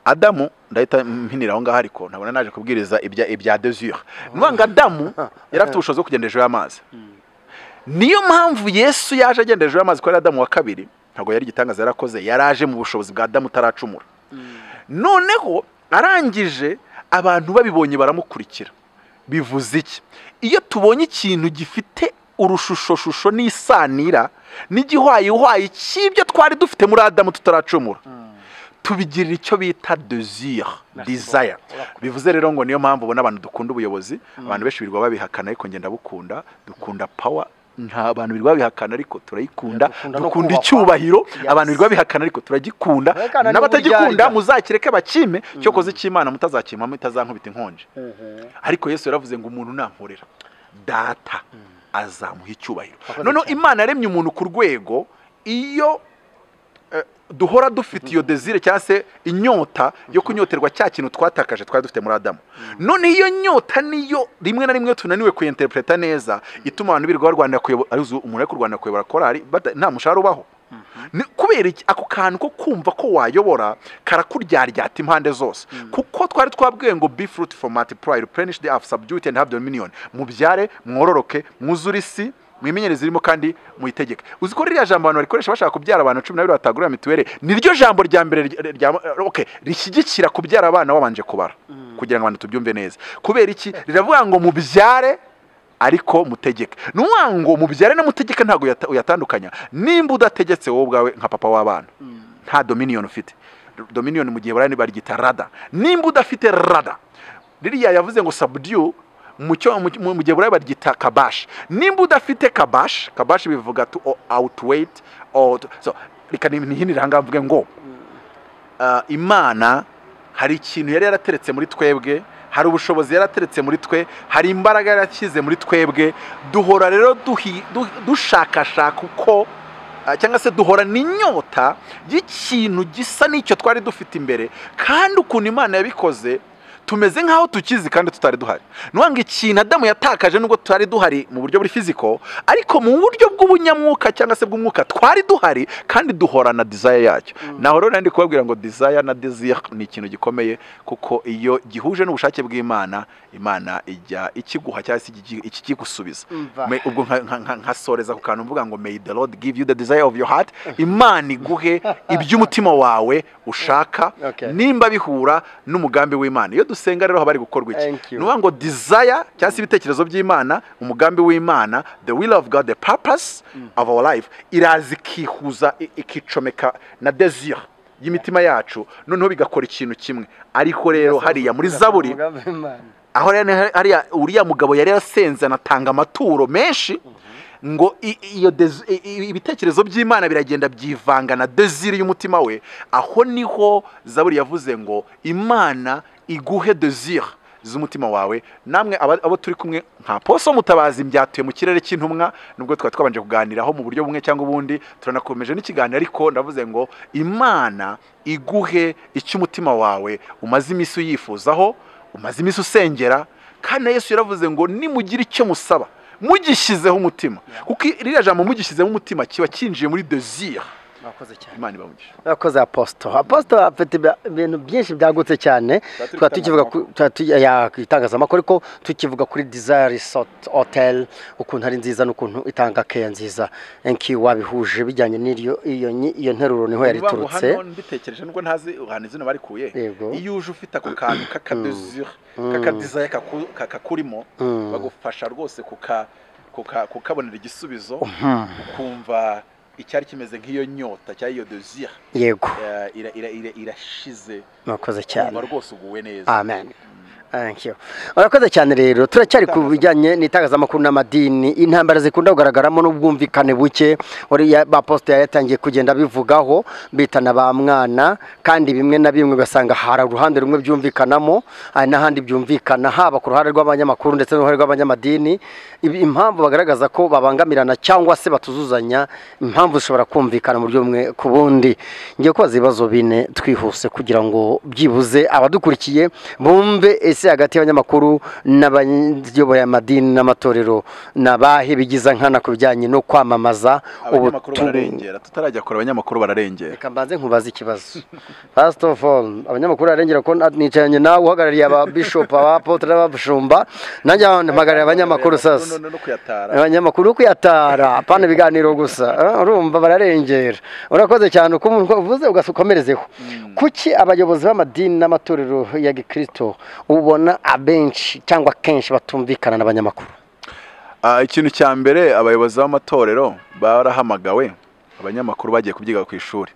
adamu ndahita mpinira aho ngaho ariko ntabona naje kubwiriza ibya ibya desire ni ukuvuga ngo adamu yari afite ubushobozi bwo kugenda hejuru y'amazi niyo mpamvu yesu yaje agenda hejuru y'amazi ko ari adamu wa kabiri ntabwo yari igitangaza yarakoze yari aje mu bushobozi bwa adamu utaracumura noneho arangije abantu babibonye baramukurikira bivuze iki iyo tubonye ikintu gifite urushishoshusho n'isanira n'igihwayihwayi cy'ibyo twari dufite muri adamu tutaracumura tubigirira icyo bita desire Merci desire beaucoup. Urakoze. bivuze rero ngo niyo mpamvu ubona abantu dukunda ubuyobozi abantu benshi birirwa babihakana ariko ngenda bukunda dukunda power nta abantu birirwa babihakana ariko turayikunda Dukunda no dukunda kubakwa. icyubahiro Yes. abantu birirwa babihakana ariko turagikunda Wowe kana niba n'abatagikunda uryarya. muzakireke bakime cyokoze cy'imana mutazakimamo itazankubita inkonji ariko yesu yaravuze ngo umuntu nankorera data azamuha icyubahiro Wakoze noneho cyane. imana yaremye umuntu ku rwego iyo eh, duhora dufite iyo desire cyangwa se inyota yo kunyoterwa cya kintu twatakaje twari dufite muri adamu noneho iyo nyota niyo rimwe na rimwe tunaniwe kuyinterpreta neza ituma abantu birirwa barwanira kuyobora arizo umuntu ari kurwanira kuyobora korari bata- nta mushahara ubaho Ni- kubera iki ako kantu ko kumva ko wayobora karakuryaryata impande zose kuko twari twabwiwe ngo be fruit for multiply replenish the earth subdue it and have dominion mubyare mwororoke mwuzure isi mwimenyereze irimo kandi muyitegeke uzi ko ririya jambo abantu barikoresha bashaka kubyara abantu cumi na babiri batagurira mituweli ni ryo jambo rya mbere rya- rya- okay, rishyigikira kubyara abana wabanje kubara kugira ngo abantu tubyumve neza kubera iki riravuga ngo mubyare ariko mutegeke ni ukuvuga ngo mubyare na mutegeke ntabwo uyata- uyatandukanya nimba udategetse wowe ubwawe nka papa w'abana nta dominiyoni ufite dominiyoni mu gihe barani baryita rada nimba udafite rada ririya yavuze ngo sabudiyu mu cyo- mu- mu- mu gihe burayi baryita kabashi nimba udafite kabashi kabashi bivuga tu awutiweyiti reka nihinire ahangaha mvuge ngo uh, imana hari ikintu yari yarateretse muri twebwe hari ubushobozi yarateretse muri twe hari imbaraga yarashyize muri twebwe duhora rero duhi- du- dushakashaka uko uh, cyangwa se duhora n'inyota y'ikintu gisa n'icyo twari dufite imbere kandi ukuntu imana yabikoze tumeze nk'aho tukizi kandi tutari duhari nubwo ikintu adamu yatakaje nubwo tutari duhari mu buryo buri fiziko ariko mu buryo bw'ubunyamwuka cyangwa se bw'umwuka twari duhari kandi duhorana desire yacyo naho rero nari ndi kubabwira ngo desire na desire ni ikintu gikomeye kuko iyo gihuje n'ubushake bw'imana imana ijya ikiguha cyangwa se ikigi- ikigusubiza Umva. Me- ubwo nka- nka- nka- nkasoreza ku kantu mvuga ngo may the lord give you the desire of your heart imana iguhe iby'umutima wawe ushaka Okay. nimba bihura n'umugambi w'imana iyo dusenga rero haba hari gukorwa iki Thank you. ni ukuvuga ngo desire cyangwa se ibitekerezo by'imana umugambi w'imana the will of god the purpose of our life iraza ikihuza i- ikicomeka na desire y'imitima yacu noneho bigakora ikintu kimwe ariko rero hariya muri zaburi aho rero ni hariya uriya mugabo yari yarasenze anatanga amaturo menshi ngo i- iyo desi- i- i- ibitekerezo by'imana biragenda byivanga na desire y'umutima we aho niho zaburi yavuze ngo imana iguhe desire z'umutima wawe namwe aba- abo turi kumwe nka poso mutabazi byatuye mu kirere cy'intumwa nubwo twari twabanje kuganiraho mu buryo bumwe cyangwa ubundi turanakomeje n'ikiganiro ariko ndavuze ngo imana iguhe icyo umutima wawe umaze iminsi uyifuzaho umaze iminsi usengera kandi na yesu yaravuze ngo nimugira icyo musaba mugishyizeho umutima kuko ririya jambo mugishyizeho umutima kiba kinjiye muri desire murakoze cyane imana ibamugisha murakoze aposito aposito afite ibya- ibintu byinshi byagutse cyane turi tukaba tukivuga ku itangazamakuru. tukaba tu- ya, ku itangazamakuru ariko tukivuga kuri desire resort hotel ukuntu ari nziza n'ukuntu itanga keya nziza enki wabihuje bijyanye n'iyo iyo nyi- iyo nteruro niho yari Niba ngo iturutse hano mbitekereje nubwo ntazi uhana izina barikuye Yego. iyo uje ufite ako kantu k'akadesire Mm. k'akadizaye kaku- ka- kakurimo Mm. bagufasha rwose kuka- kuka- kukabonera igisubizo Mhm. ukumva icyari kimeze nk'iyo nyota cyangwa iyo desire yego eh, ira- ira- ira- irashize murakoze cyane ukumva rwose uguwe neza amen Thank you. Urakoze cyane rero turacyari ku bijyanye n'itangazamakuru n'amadini intambara zikunda kugaragaramo n'ubwumvikane buke uri ya- ba poste yari yatangiye kugenda bivugaho bitana ba mwana kandi bimwe na bimwe ugasanga hari uruhande rumwe byumvikanamo hari n'ahandi byumvikana haba ku ruhande rw'abanyamakuru ndetse n'uruhare rw'abanyamadini Ibi- impamvu bagaragaza ko babangamirana cyangwa se batuzuzanya impamvu zishobora kumvikana mu buryo bumwe ku bundi ngiye kubaza ibibazo bine twihuse kugira ngo byibuze abadukurikiye bumve ese hagati y'abanyamakuru n'abayoboye amadini n'amatorero ni abahe bigiza nkana ku bijyanye no kwamamaza abanyamakuru ubutumwa. bararengera tutarajya kure abanyamakuru bararengera reka mbanze nkubaze ikibazo first of all abanyamakuru bararengera ko nicaranye nawe uhagarariye ababishopu abapotre n'abashumba nanjye mpagarariye abanyamakuru sasa No- no- no kuyatara abanyamakuru no kuyatara apana ibiganiro gusa Ah, urumva bararengera urakoze cyane uko umuntu uvuze ugakomerezeho kuki abayobozi b'amadini n'amatorero ya gikristo ubona abenshi cyangwa kenshi batumvikana n'abanyamakuru Ah, ikintu cya mbere abayobozi b'amatorero barahamagawe abanyamakuru bagiye kubyiga ku ishuri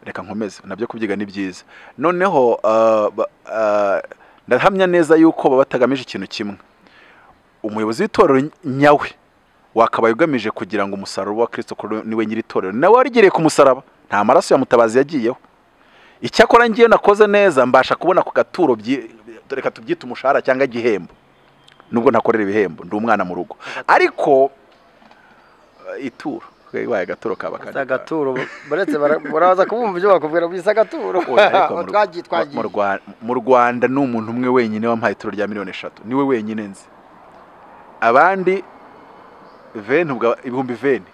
reka nkomeze nabyo kubyiga ni byiza noneho ah, ba- ah, ndahamya neza yuko baba batagamije ikintu kimwe umuyobozi w'itorero nyawe wakabaye ugamije kugira ngo umusaruro wa kirisito kuri niwe nyir'itorero nawe warigereye ku musaraba nta maraso ya mutabazi yagiyeho icyakora ngiye nakoze neza mbasha kubona ku gaturo byi- reka tubyite umushahara cyangwa igihembo nubwo ntakorera ibihembo ndi umwana mu rugo ariko eh, ituro ibaye agaturo kaba kari- agaturo baretse baraza kubumva ibyo bakubwira bisa agaturo Oya, ariko mu- mu- mu Rwa- mu rwanda ni umuntu umwe wenyine wampaye ituro rya miliyoni eshatu niwe wenyine nzi abandi veni ubwa- ibihumbi veni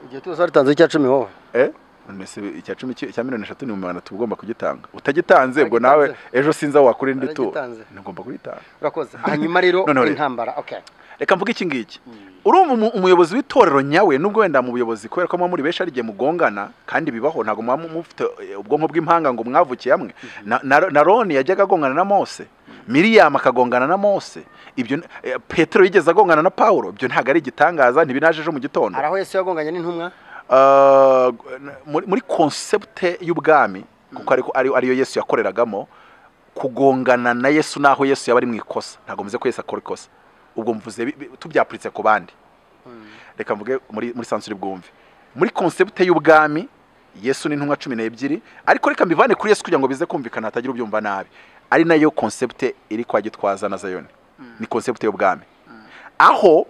igihe cyose waritanzeho icya cumi wowe Eh? mbese icya cumi ki- icya miliyoni eshatu ni mu bantu tugomba kugitanga utagitanze ubwo nawe Utagitanze. ejo sinzi aho wakura indi turo Utagitanze. ntugomba kugitanga urakoze hanyuma rero Noneho rero. intambara okay reka mvuge iki ngiki urumva umu- umuyobozi w'itorero nyawe nubwo wenda mu buyobozi kubera ko muba muri benshi ari igihe mugongana kandi bibaho ntabwo muba mu- mufite eh, ubwonko bw'impanga ngo mwavukiye hamwe Na- na na roni yajyaga agongana na mose miriyamu akagongana na mose ibyo n- eh, petero yigeze agongana na paulo ibyo ntabwo ari igitangaza ntibinaje ejo mu gitondo hari aho yesu yagonganye n'intumwa Uh, muri muri konsepte y'ubwami kuko ariko ari- ariyo yesu yakoreragamo kugongana na yesu naho yesu yaba ari mu ikosa ntabwo mvuze ko yesu akora ikosa ubwo mvuze bi- bi- tubyapuritse ku bandi reka mvuge muri muri sansuri bwumve muri konsepte y'ubwami yesu ni intumwa cumi n'ebyiri ariko reka mbivane kuri yesu kugira ngo bize kumvikana hatagira ubyumva nabi ari nayo konsepte iri kwa gitwaza na zayoni ni konsepte y'ubwami aho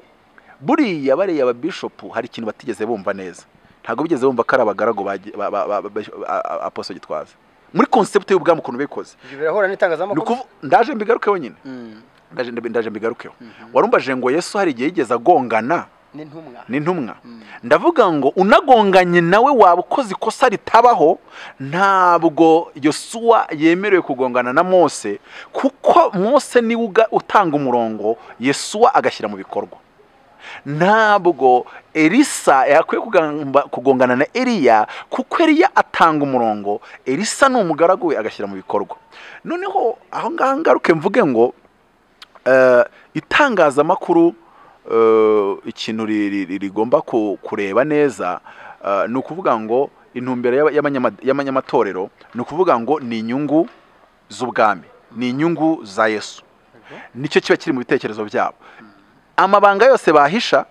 buriya bariya ababishopu hari ikintu batigeze bumva neza ntabwo bigeze bumva ko ari abagaragu ba ba- ba- ba- ba- a- a- aposo gitwaza muri konsepte y'ubwami ukuntu bikoze ibyo birahura Ni n'itangazamakuru ukuvu- ndaje mbigarukeho nyine Mm. ndaje ndaje- ndaje mbigarukeho warumbaje ngo yesu hari igihe yigeze agongana n'intumwa n'intumwa ndavuga ngo unagonganye nawe waba ukoze ikosa ritabaho ntabwo yosuwa yemerewe kugongana na mose kuko mose niwe uga- utanga umurongo yesuwa agashyira mu bikorwa ntabwo elisa yakwiye kugamba- kugongana na eliya kuko eliya atanga umurongo elisa ni umugaragu we agashyira mu bikorwa noneho aho ngaho ngaruke mvuge ngo eh, itangazamakuru eh, ikintu ri- ri- ri- rigomba ku- kureba neza eh, ni ukuvuga ngo intumbero y'aba- y'abanyama- y'abanyamatorero ni ukuvuga ngo ni inyungu z'ubwami ni inyungu za yesu nicyo kiba kiri mu bitekerezo byabo amabanga yose bahisha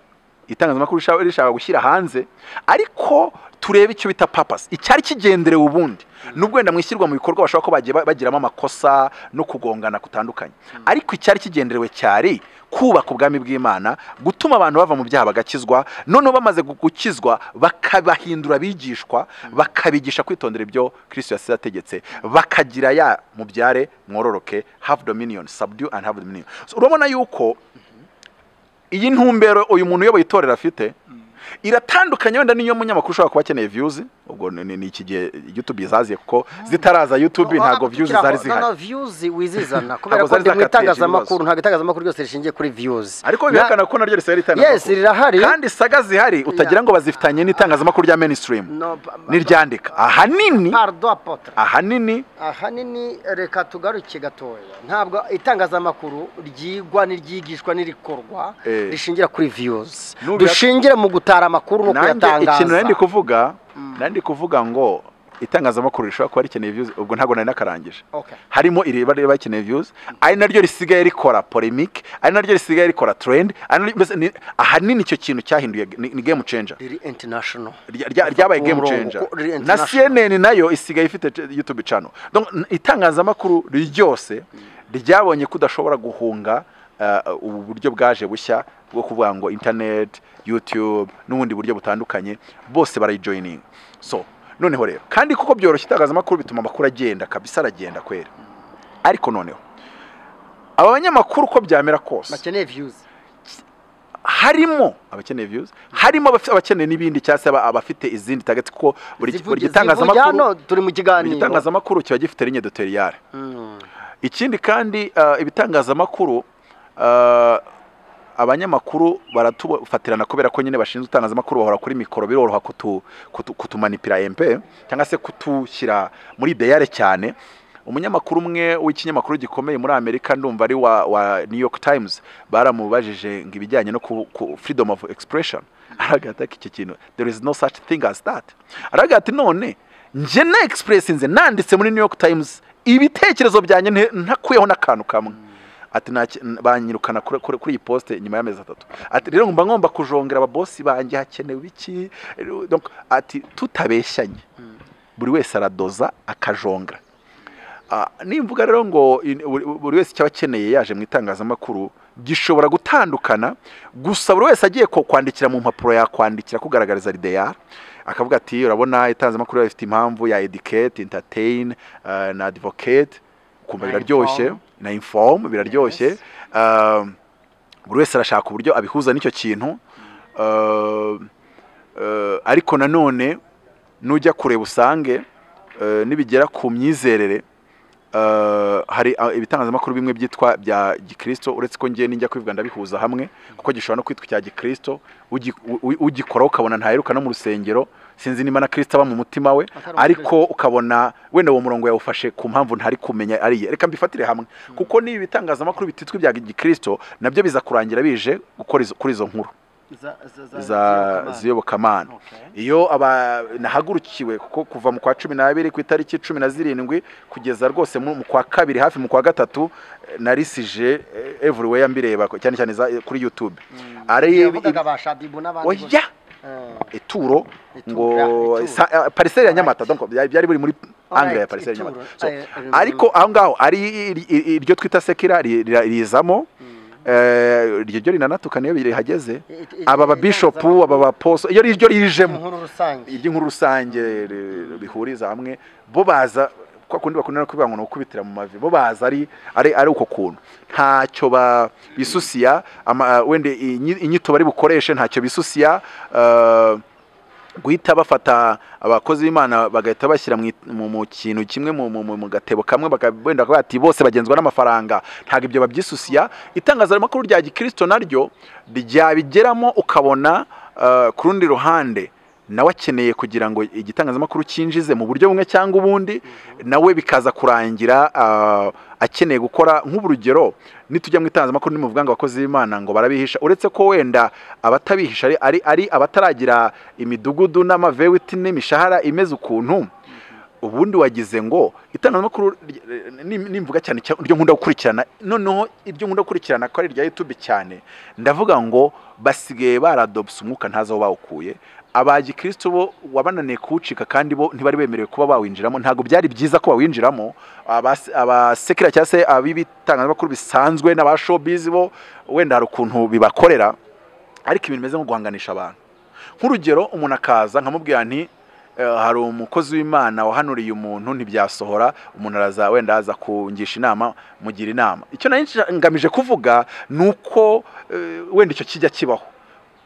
itangazamakuru rishaka- rishaka gushyira hanze ariko turebe icyo bita papasi icyari kigenderewe ubundi nubwo wenda mu ishyirwa mu bikorwa bashobora kuba bagiye ba- bagiramo amakosa no kugongana kutandukanye ariko icyari kigenderewe cyari kubaka ubwami bw'imana gutuma abantu bava mu byaha bagakizwa noneho bamaze gu- gukizwa bakabahindura abigishwa bakabigisha kwitondera ibyo kirisito yasize ategetse bakagira ya mubyare mwororoke have dominion subdue and have dominion So, urabona yuko iyi ntumbero uyu muntu uyoboye itorero afite iratandukanye wenda n'iyo munyamakuru ushobora kuba akeneye viyuzi ubwo ni ni iki gihe yutube zaziye kuko zitaraza yutube ntabwo viyuzi zari zihari nta viyuzi wizizana kubera Ntabwo ko zari ndi mu zakatiye iki itangazamakuru bibazo. ntabwo itangazamakuru ryose rishingiye kuri viyuzi ariko bihakana ko naryo risigaye ritangaza yesi rirahari kandi saga zihari utagira ngo bazifitanye n'itangazamakuru rya mainstream No, ba- ba- n'iryandika ahanini Pardon, Apotre. ahanini ahanini reka tugaruke gatoya ntabwo itangazamakuru ryigwa n'iryigishwa n'irikorwa Eh. rishingira kuri viyuzi Nubira- dushingira mu gutara amakuru no nanjye ikintu nari kuyatangaza ndi kuvuga nari ndi kuvuga ngo itangazamakuru rishobora kuba rikeneye views ubwo ntabwo nari nakarangije Okay. harimo iriba riba rikeneye views ari naryo risigaye rikora polemic ari naryo risigaye rikora trend ari naryo- mbese ni- ahanini icyo kintu cyahinduye ni ni game changer riri international rya- rya- ryabaye game Umurongo, changer ko- riri na international. CNN nayo isigaye ifite c- YouTube channel donc n- itangazamakuru ryose ryabonye ko udashobora guhunga uh, ubu buryo bwaje bushya bwo kuvuga ngo internet YouTube n'ubundi buryo butandukanye bose barayijoininga so noneho rero kandi kuko byoroshye itangazamakuru bituma amakuru agenda kabisa aragenda kwera ariko noneho aba banyamakuru uko byamera kose bakeneye viyuzi harimo abakeneye views harimo abaf- abakeneye n'ibindi cyangwa se aba- abafite izindi target kuko buri Zivuge- buri zivuge gitangazamakuru hano turi mu buri kiganiro gitangazamakuru kiba gifite ligne editoriale Mm. ikindi kandi uh, ibitangazamakuru uh, abanyamakuru baratufatirana kubera ko nyine bashinzwe itangazamakuru bahora kuri mikoro biroroha kutu, kutu, kutumanipira MP cyangwa se kutushyira muri deyare cyane umunyamakuru umwe w'ikinyamakuru gikomeye muri Amerika ndumva ari wa, wa New York Times baramubajije ngo ibijyanye no ku, ku freedom of expression aragira ati iki kintu there is no such thing as that aragira ati none njye na express nze nanditse muri New York Times ibitekerezo byanjye nte- ntakuyeho n'akantu kamwe ati nta ki- n- banyirukana kuri kuri- kuri iyi poste nyuma y'amezi atatu ati rero ngomba ngomba kujongera ababosi banjye hakenewe iki Donc, ati tutabeshyanye buri wese aradoza akajongera Ah, nimvuga rero ngo in- buri- buri wese icyo aba akeneye yaje mu itangazamakuru gishobora gutandukana gusa buri wese agiye ko- kwandikira mu mpapuro yakwandikira kugaragariza rideyara akavuga ati urabona itangazamakuru rifite impamvu ya educate entertain eh, na advocate ukumva Na biraryoshye na inform biraryoshye Ah, buri wese arashaka uburyo abihuza n'icyo kintu Ah, eh, ariko nanone nujya kureba usange eh, nibigera ku myizerere eh, hari ah, ibitangazamakuru bimwe byitwa bya gikristo uretse ko njye n'ijya kwivuga ndabihuza hamwe kuko gishobora no kwitwa icya gikristo ugi- u- u- ugikoraho ukabona ntaheruka no mu rusengero sinzi niba na kristo aba mu mutima we Atari ariko ukabona wenda uwo murongo yawufashe ku mpamvu ntari kumenya ari iye reka mbifatire hamwe kuko n'ibi bitangazamakuru bititwa ibya gikristo nabyo biza kurangira bije gukora izo- kuri izo nkuru Za- za- za- za ziyobokamana. ziyobokamana Okay. iyo aba nahagurukiwe kuko kuva mu kwa cumi n'abiri ku itariki cumi na zirindwi kugeza rwose mu mu kwa kabiri hafi mu kwa gatatu eh, narisije eh, everywhere mbireba ko- cyane cyane za- eh, kuri youtube ari yavugaga ba Shabibu n'abandi bose. oya Eh, ituro Ituro, ngo ituro. sa- eh, pariseri ya Alright. nyamata donc byari byari biri muri angre ya Alright, pariseri ya ituro. nyamata So, Eh, eh, ariko aho ngaho ari iri- iri- iryo twita sekira ri- ri- rizamo eh, iryo ryo rinanatukana iyo bihageze I- i- aba babishopu aba baposo iyo ryo rijemo inkuru rusange iry'inkuru rusange ri- bihuriza hamwe bo baza kwa kundi bakunda no kuvuga ngo ni ukubitira mu mavi bo baza ari ari ari uko kuntu ntacyo ba bisusiya ama- wenda inyi- inyito bari bukoreshe ntacyo bisusiya eh, guhita bafata abakozi b'imana bagahita bashyira mu it- mu mu kintu kimwe mu- mu mu- mu gatebo kamwe baka- wenda bakavuga bati bose bagenzwa n'amafaranga ntabwo ibyo babyisusiya itangazamakuru rya gikristo naryo ryabigeramo ukabona eh, ku rundi ruhande nawe akeneye kugira ngo igitangazamakuru cyinjize mu buryo bumwe cyangwa ubundi nawe bikaza kurangira ah, akeneye gukora nk'urugero nitujya mu itangazamakuru ntimuvuga ngo abakozi b'imana ngo barabihisha uretse ko wenda abatabihisha ari- ari ari abataragira imidugudu n'amavewiti n'imishahara imeze ukuntu ubundi wagize ngo itangazamakuru ry- ni- nimvuga cyane cya- iryo nkunda gukurikirana noneho iryo nkunda gukurikirana ko ari irya youtube cyane ndavuga ngo basigaye baradobse umwuka ntazi aho bawukuye abagikristo bo wabananiye kuwucika kandi bo ntibari bemerewe kuba bawinjiramo ntabwo byari byiza ko bawinjiramo abas- abasekera cyangwa se ab'ibitangazamakuru bisanzwe n'aba showbiz bo wenda hari ukuntu bibakorera ariko ibintu bimeze nko guhanganisha abantu nk'urugero umuntu akaza nkamubwira nti eh, hari umukozi w'imana wahanuriye umuntu ntibyasohora umuntu araza wenda aza kungisha inama mugira inama icyo nari nsha- ngamije kuvuga ni uko eh, wenda icyo kijya kibaho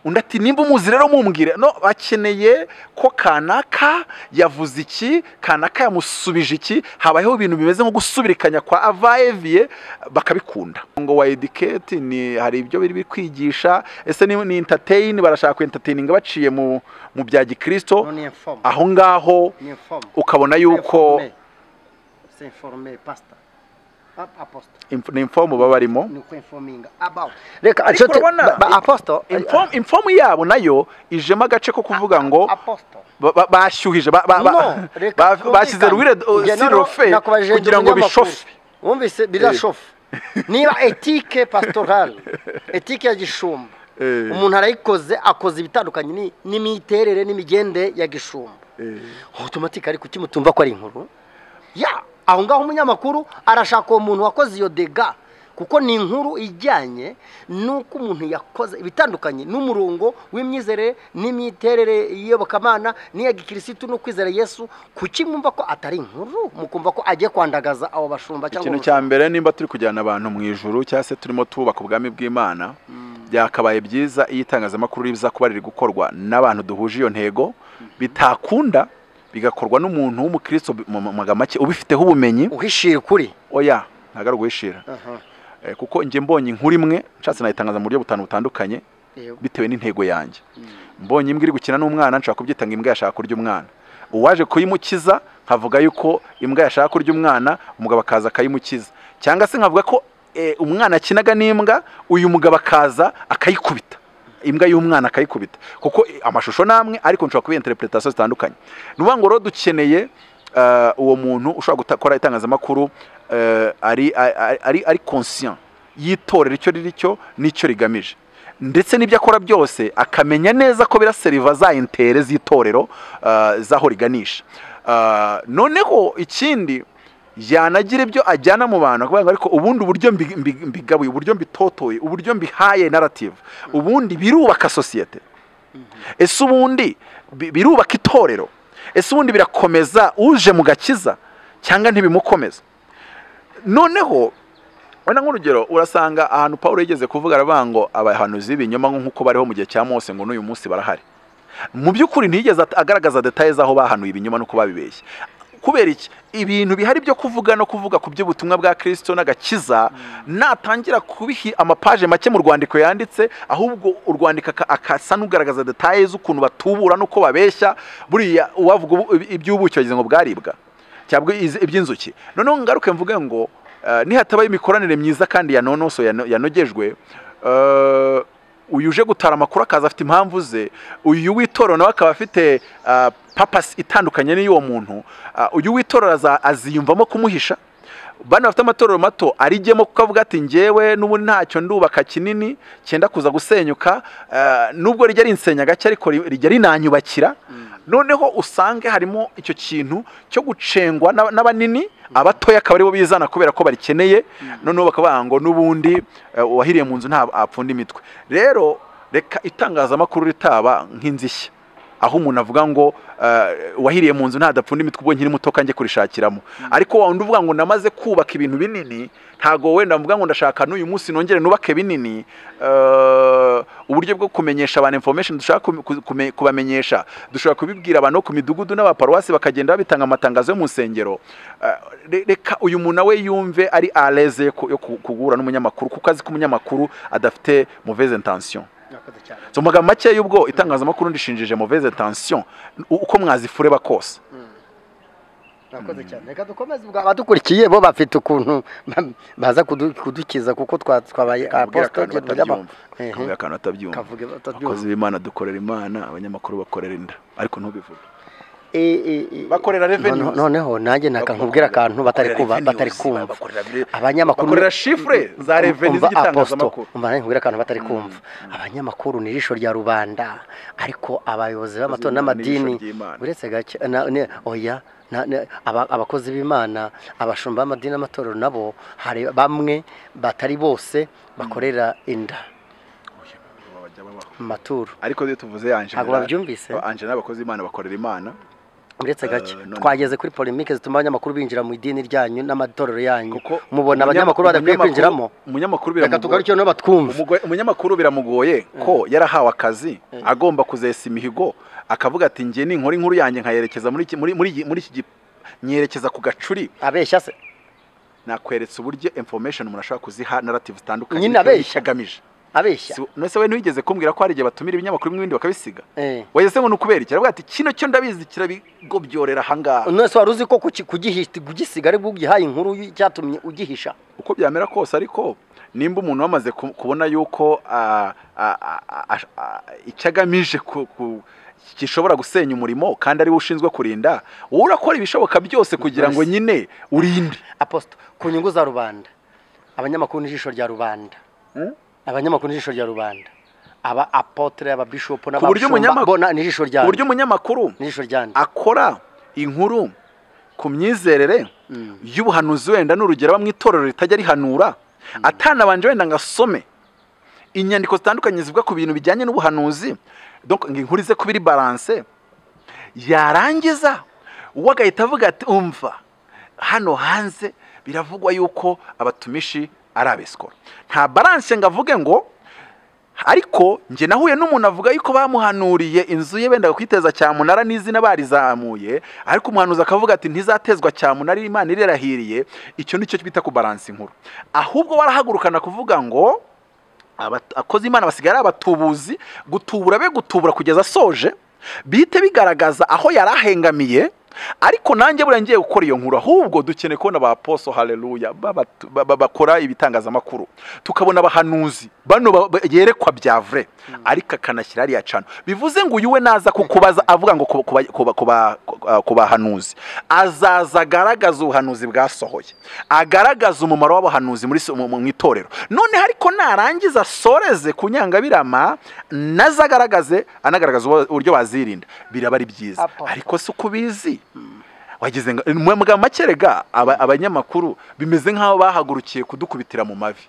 undi ati nimba umuzi rero mumbwire no bakeneye ko kanaka yavuze iki kanaka yamusubije iki habayeho ibintu bimeze nko gusubirikanya kwa avayeviye bakabikunda ngo wa ediketi ni hari ibyo biri kwigisha ese ni, ni entertain barashaka kwentertaininga baciye mu mu bya gikristo ni informe aho ngaho ni informe ukabona yuko c'est informe pastor apostle inf- ni informu baba barimo ni informing about reka ajote urabona- ba- apostle Inform- informu yabo nayo ijemo agace ko kuvuga ngo apostle ba- ba- bashyuhije ba- ba- ba- No, reka ba- twumvikane. bashyize ruwire Njye noneho sirofe nakubajije ndi kugira ngo umunyamakuru. bishofe wumvise birashofe niba etike pastorale etike ya gishumba Eh. umuntu arayikoze akoze ibitandukanye ni- n'imiterere n'imigende ya gishumba otomatike ariko kuki mutumva ko ari inkuru ya aho ngaho umunyamakuru arashaka uwo muntu wakoze iyo dega kuko ni inkuru ijyanye n'uko umuntu yakoze ibitandukanye n'umurongo w'imyizerere n'imiterere y'iyobokamana n'iya gikirisitu no kwizera yesu kuki mwumva ko atari inkuru mukumva ko agiye kwandagaza abo bashumba cyangwa ikintu ubu- cya mbere nimba turi kujyana abantu mu ijuru cyangwa se turimo tubaka ubwami bw'imana byakabaye byiza iyo itangazamakuru riza kuba riri gukorwa n'abantu duhuje iyo ntego bitakunda bigakorwa n'umuntu w'umukristo bi- mu mu magambo make ubifiteho ubumenyi uhishira ukuri oya ntabwo ari uguhishira Eh, kuko njye mbonye inkuru imwe nshatse nayitangaza mu buryo butanu butandukanye Yego. bitewe n'intego yanjye mbonye imbwa iri gukina n'umwana nshaka kubyita ngo imbwa yashaka kurya umwana uwaje kuyimukiza nkavuga yuko imbwa yashaka kurya umwana umugabo akaza akayimukiza cyangwa se nkavuga ko eh, umwana akinaga n'imbwa uyu mugabo akaza akayikubita imbwa y'umwana akayikubita kuko eh, amashusho namwe ariko nshobora kubiha interpretation zitandukanye ni ukuvuga ngo rero dukeneye eh, uwo muntu ushobora gukora itangazamakuru eh, ari ari- ari ari conscient yitorera icyo riri cyo n'icyo rigamije ndetse n'ibyo akora byose akamenya neza ko biraseriva za intere z'itorero ah, z'aho riganisha Ah, noneho ikindi yanagira ibyo ajyana mu bantu akavuga ngo ariko ubundi uburyo mbi- mbi- mbigabuye uburyo mbitotoye uburyo mbihaye narrative ubundi birubaka sosiyete ese ubundi bi- birubaka itorero ese ubundi birakomeza uje mu gakiza cyangwa ntibimukomeza noneho wenda nk'urugero urasanga ahantu pawulo yigeze kuvuga aravuga ngo abahanuzi b'ibinyoma nk'uko bariho mu gihe cya mose ngo n'uyu munsi barahari mu by'ukuri ntiyigeze at- agaragaza detaye z'aho bahanuye ibinyoma n'uko babibeshye kubera iki ibintu bihari byo kuvuga no kuvuga ku by'ubutumwa bwa kirisito n'agakiza natangira kubiha amapaje make mu rwandiko yanditse ahubwo urwandiko aka- akasa n'ugaragaza detaye z'ukuntu batubura n'uko babeshya buriya uwavuga ubu- iby'ubuki wagize ngo bwaribwa cyangwa iz- iby'inzuki noneho ngaruke mvuge ngo eh, nihatabaho imikoranire myiza kandi yanonoso yano- yanogejwe eh, uyu uje gutara amakuru akaza afite impamvu ze uyu w'itorero nawe akaba afite ah, papasi itandukanye n'iy'uwo muntu Ah, uyu w'itorero aza- aziyumvamo kumuhisha bano bafite amatorero mato arijyemo kuko avuga ati njyewe n'ubundi ntacyo ndubaka kinini cyenda kuza gusenyuka eh, nubwo rijya rinsenya gake ariko ri- rijya rinanyubakira noneho usange harimo icyo kintu cyo gucengwa n'aba- n'abanini abatoya akaba aribo bizana kubera ko barikeneye noneho bakavuga ngo n'ubundi eh, uwahiriye mu nzu nta apfunda imitwe rero reka itangazamakuru ritaba nk'inzishya aho umuntu avuga ngo eh, wahiriye mu nzu ntadapfunda imitwe ubwo nkiri muto kanjye kurishakiramo ariko wa wundi uvuga ngo namaze kubaka ibintu binini ntago wenda mvuga ngo ndashaka n'uyu munsi nongere nubake binini eh, uburyo bwo kumenyesha abantu information dushaka ku- ku- kume- kubamenyesha dushobora kubibwira abantu ku midugudu n'abaparuwasi bakagenda babitanga amatangazo yo mu nsengero Eh, re- reka uyu muntu nawe yumve ari aleze yo ku- yo ku- guhura n'umunyamakuru kuko azi ko umunyamakuru adafite mauvaise intention Murakoze cyane. so mu magambo make y'ubwo itangazamakuru ndishinjije mauvaise tension u- uko mwazifureba kose murakoze cyane reka dukomeze ubwo abadukurikiye bo bafite ukuntu ba- baza kudu- kudukiza kuko twa- twabaye Akabwira apostle akantu tugira umunyamakuru. batabyumva akabwira akantu batabyumva Kavuge batabyumva. abakozi b'imana dukorera imana abanyamakuru bakorera inda ariko ntubivuge bakorera revenue noneho nanjye nakankubwira akantu batari kuba batari kumva abanyamakuru bakorera chiffre za revenue umva z'igitangazamakuru Apostle, umva nanjye nkubwira akantu batari kumva abanyamakuru ni ijisho rya rubanda ariko abayobozi b'amatora Ni n'amadini ijisho ry'Imana. uretse gake na- ne- oya na- ne- aba- abakozi b'imana abashumba b'amadini n'amatorero nabo hari bamwe batari bose bakorera inda mu maturo ariko iyo tuvuze Angela ntabwo babyumvise Angela abakozi imana bakorera imana uretse gake none- twageze kuri polemike zituma abanyamakuru binjira mu idini ryanyu n'amatorero yanyu kuko mubona abanyamakuru badakwiye kwinjiramo umunyamakuru reka biramugoye tugarukire batwumva Umugo- umunyamakuru biramugoye ko yarahawe akazi agomba kuzesa imihigo akavuga ati njye ninkora inkuru yanjye nkayerekeza muri iki- muri muri iki- muri iki gi- nyerekeza ku gacuri abeshya se nakweretse uburyo information umuntu ashobora kuziha narrative zitandukanye Nyine bitewe abeshya. n'icyo agamije abeshya Si- none se we ntiwigeze kumbwira ko hari igihe batumira ibinyamakuru bimwe ibindi bakabisiga Eh. wageze ngo ni ukubera iki aravuga ati kino cyo ndabizi kirabigobyorera ahangaha nose wari uzi ko kuki- kugihi- kugisiga aribwo ugihaye inkuru y- cyatumye ugihisha uko byamera kose ariko nimba umuntu wamaze ku- kubona yuko ah, ah, ah, ah, ah, icyo agamije ku- ku- gishobora gusenya umurimo kandi ari we ushinzwe kurinda wowe urakora ibishoboka byose kugira ngo nyine urinde aposito ku nyungu za rubanda abanyamakuru n'ijisho rya rubanda abanyamakuru n'ijisho rya rubanda aba apotere ababishopu ku buryo n'abashumba umunyamakuru- bo na- n'ijisho ku buryo ryanyu umunyamakuru n'ijisho ryanyu akora inkuru ku myizerere y'ubuhanuzi wenda n'urugero aba mu itorero ritajya rihanura atanabanje wenda ngo asome inyandiko zitandukanye zivuga ku bintu bijyanye n'ubuhanuzi donc ngo inkuru ize kuba iri baranse yarangiza uwo agahita avuga ati umva hano hanze biravugwa yuko abatumishi ari abesikora nta baranse ngo avuge ngo ariko njye nahuye n'umuntu avuga yuko bamuhanuriye inzu ye bendaga kwiteza cyamunara n'izina barizamuye ariko umuhanuzi akavuga ati ntizatezwa cyamunara imana irerahiriye icyo nicyo bita kubaransa inkuru ahubwo warahagurukana kuvuga ngo abat- akozi imana basigaye ari abatubuzi gutubura be gutubura kugeza asoje bihite bigaragaza aho yari ahengamiye ariko nanjye buriya ngiye gukora iyo nkuru ahubwo dukeneye kubona ba poso haleluya babatu- ba- ba- bakora ibitangazamakuru tukabona abahanuzi bano ba- ba- yerekwa bya vure ariko akanashyira hariya cano bivuze ngo uyu we naza kukubaza avuga ngo ku- ku ba- ku ba- ku ba- ku bahanuzi azaza agaragaza ubuhanuzi bwasohoye agaragaza umumaro w'abahanuzi muri si- mu mu- mu itorero noneho ariko narangiza asoreze ku nyangabirama nazo agaragaze anagaragaza ubu- uburyo bazirinda biraba ari byiza Apo. ariko si uko ubizi wagize ngo mu magambo make rega aba- abanyamakuru bimeze nk'aho bahagurukiye kudukubitira mu mavi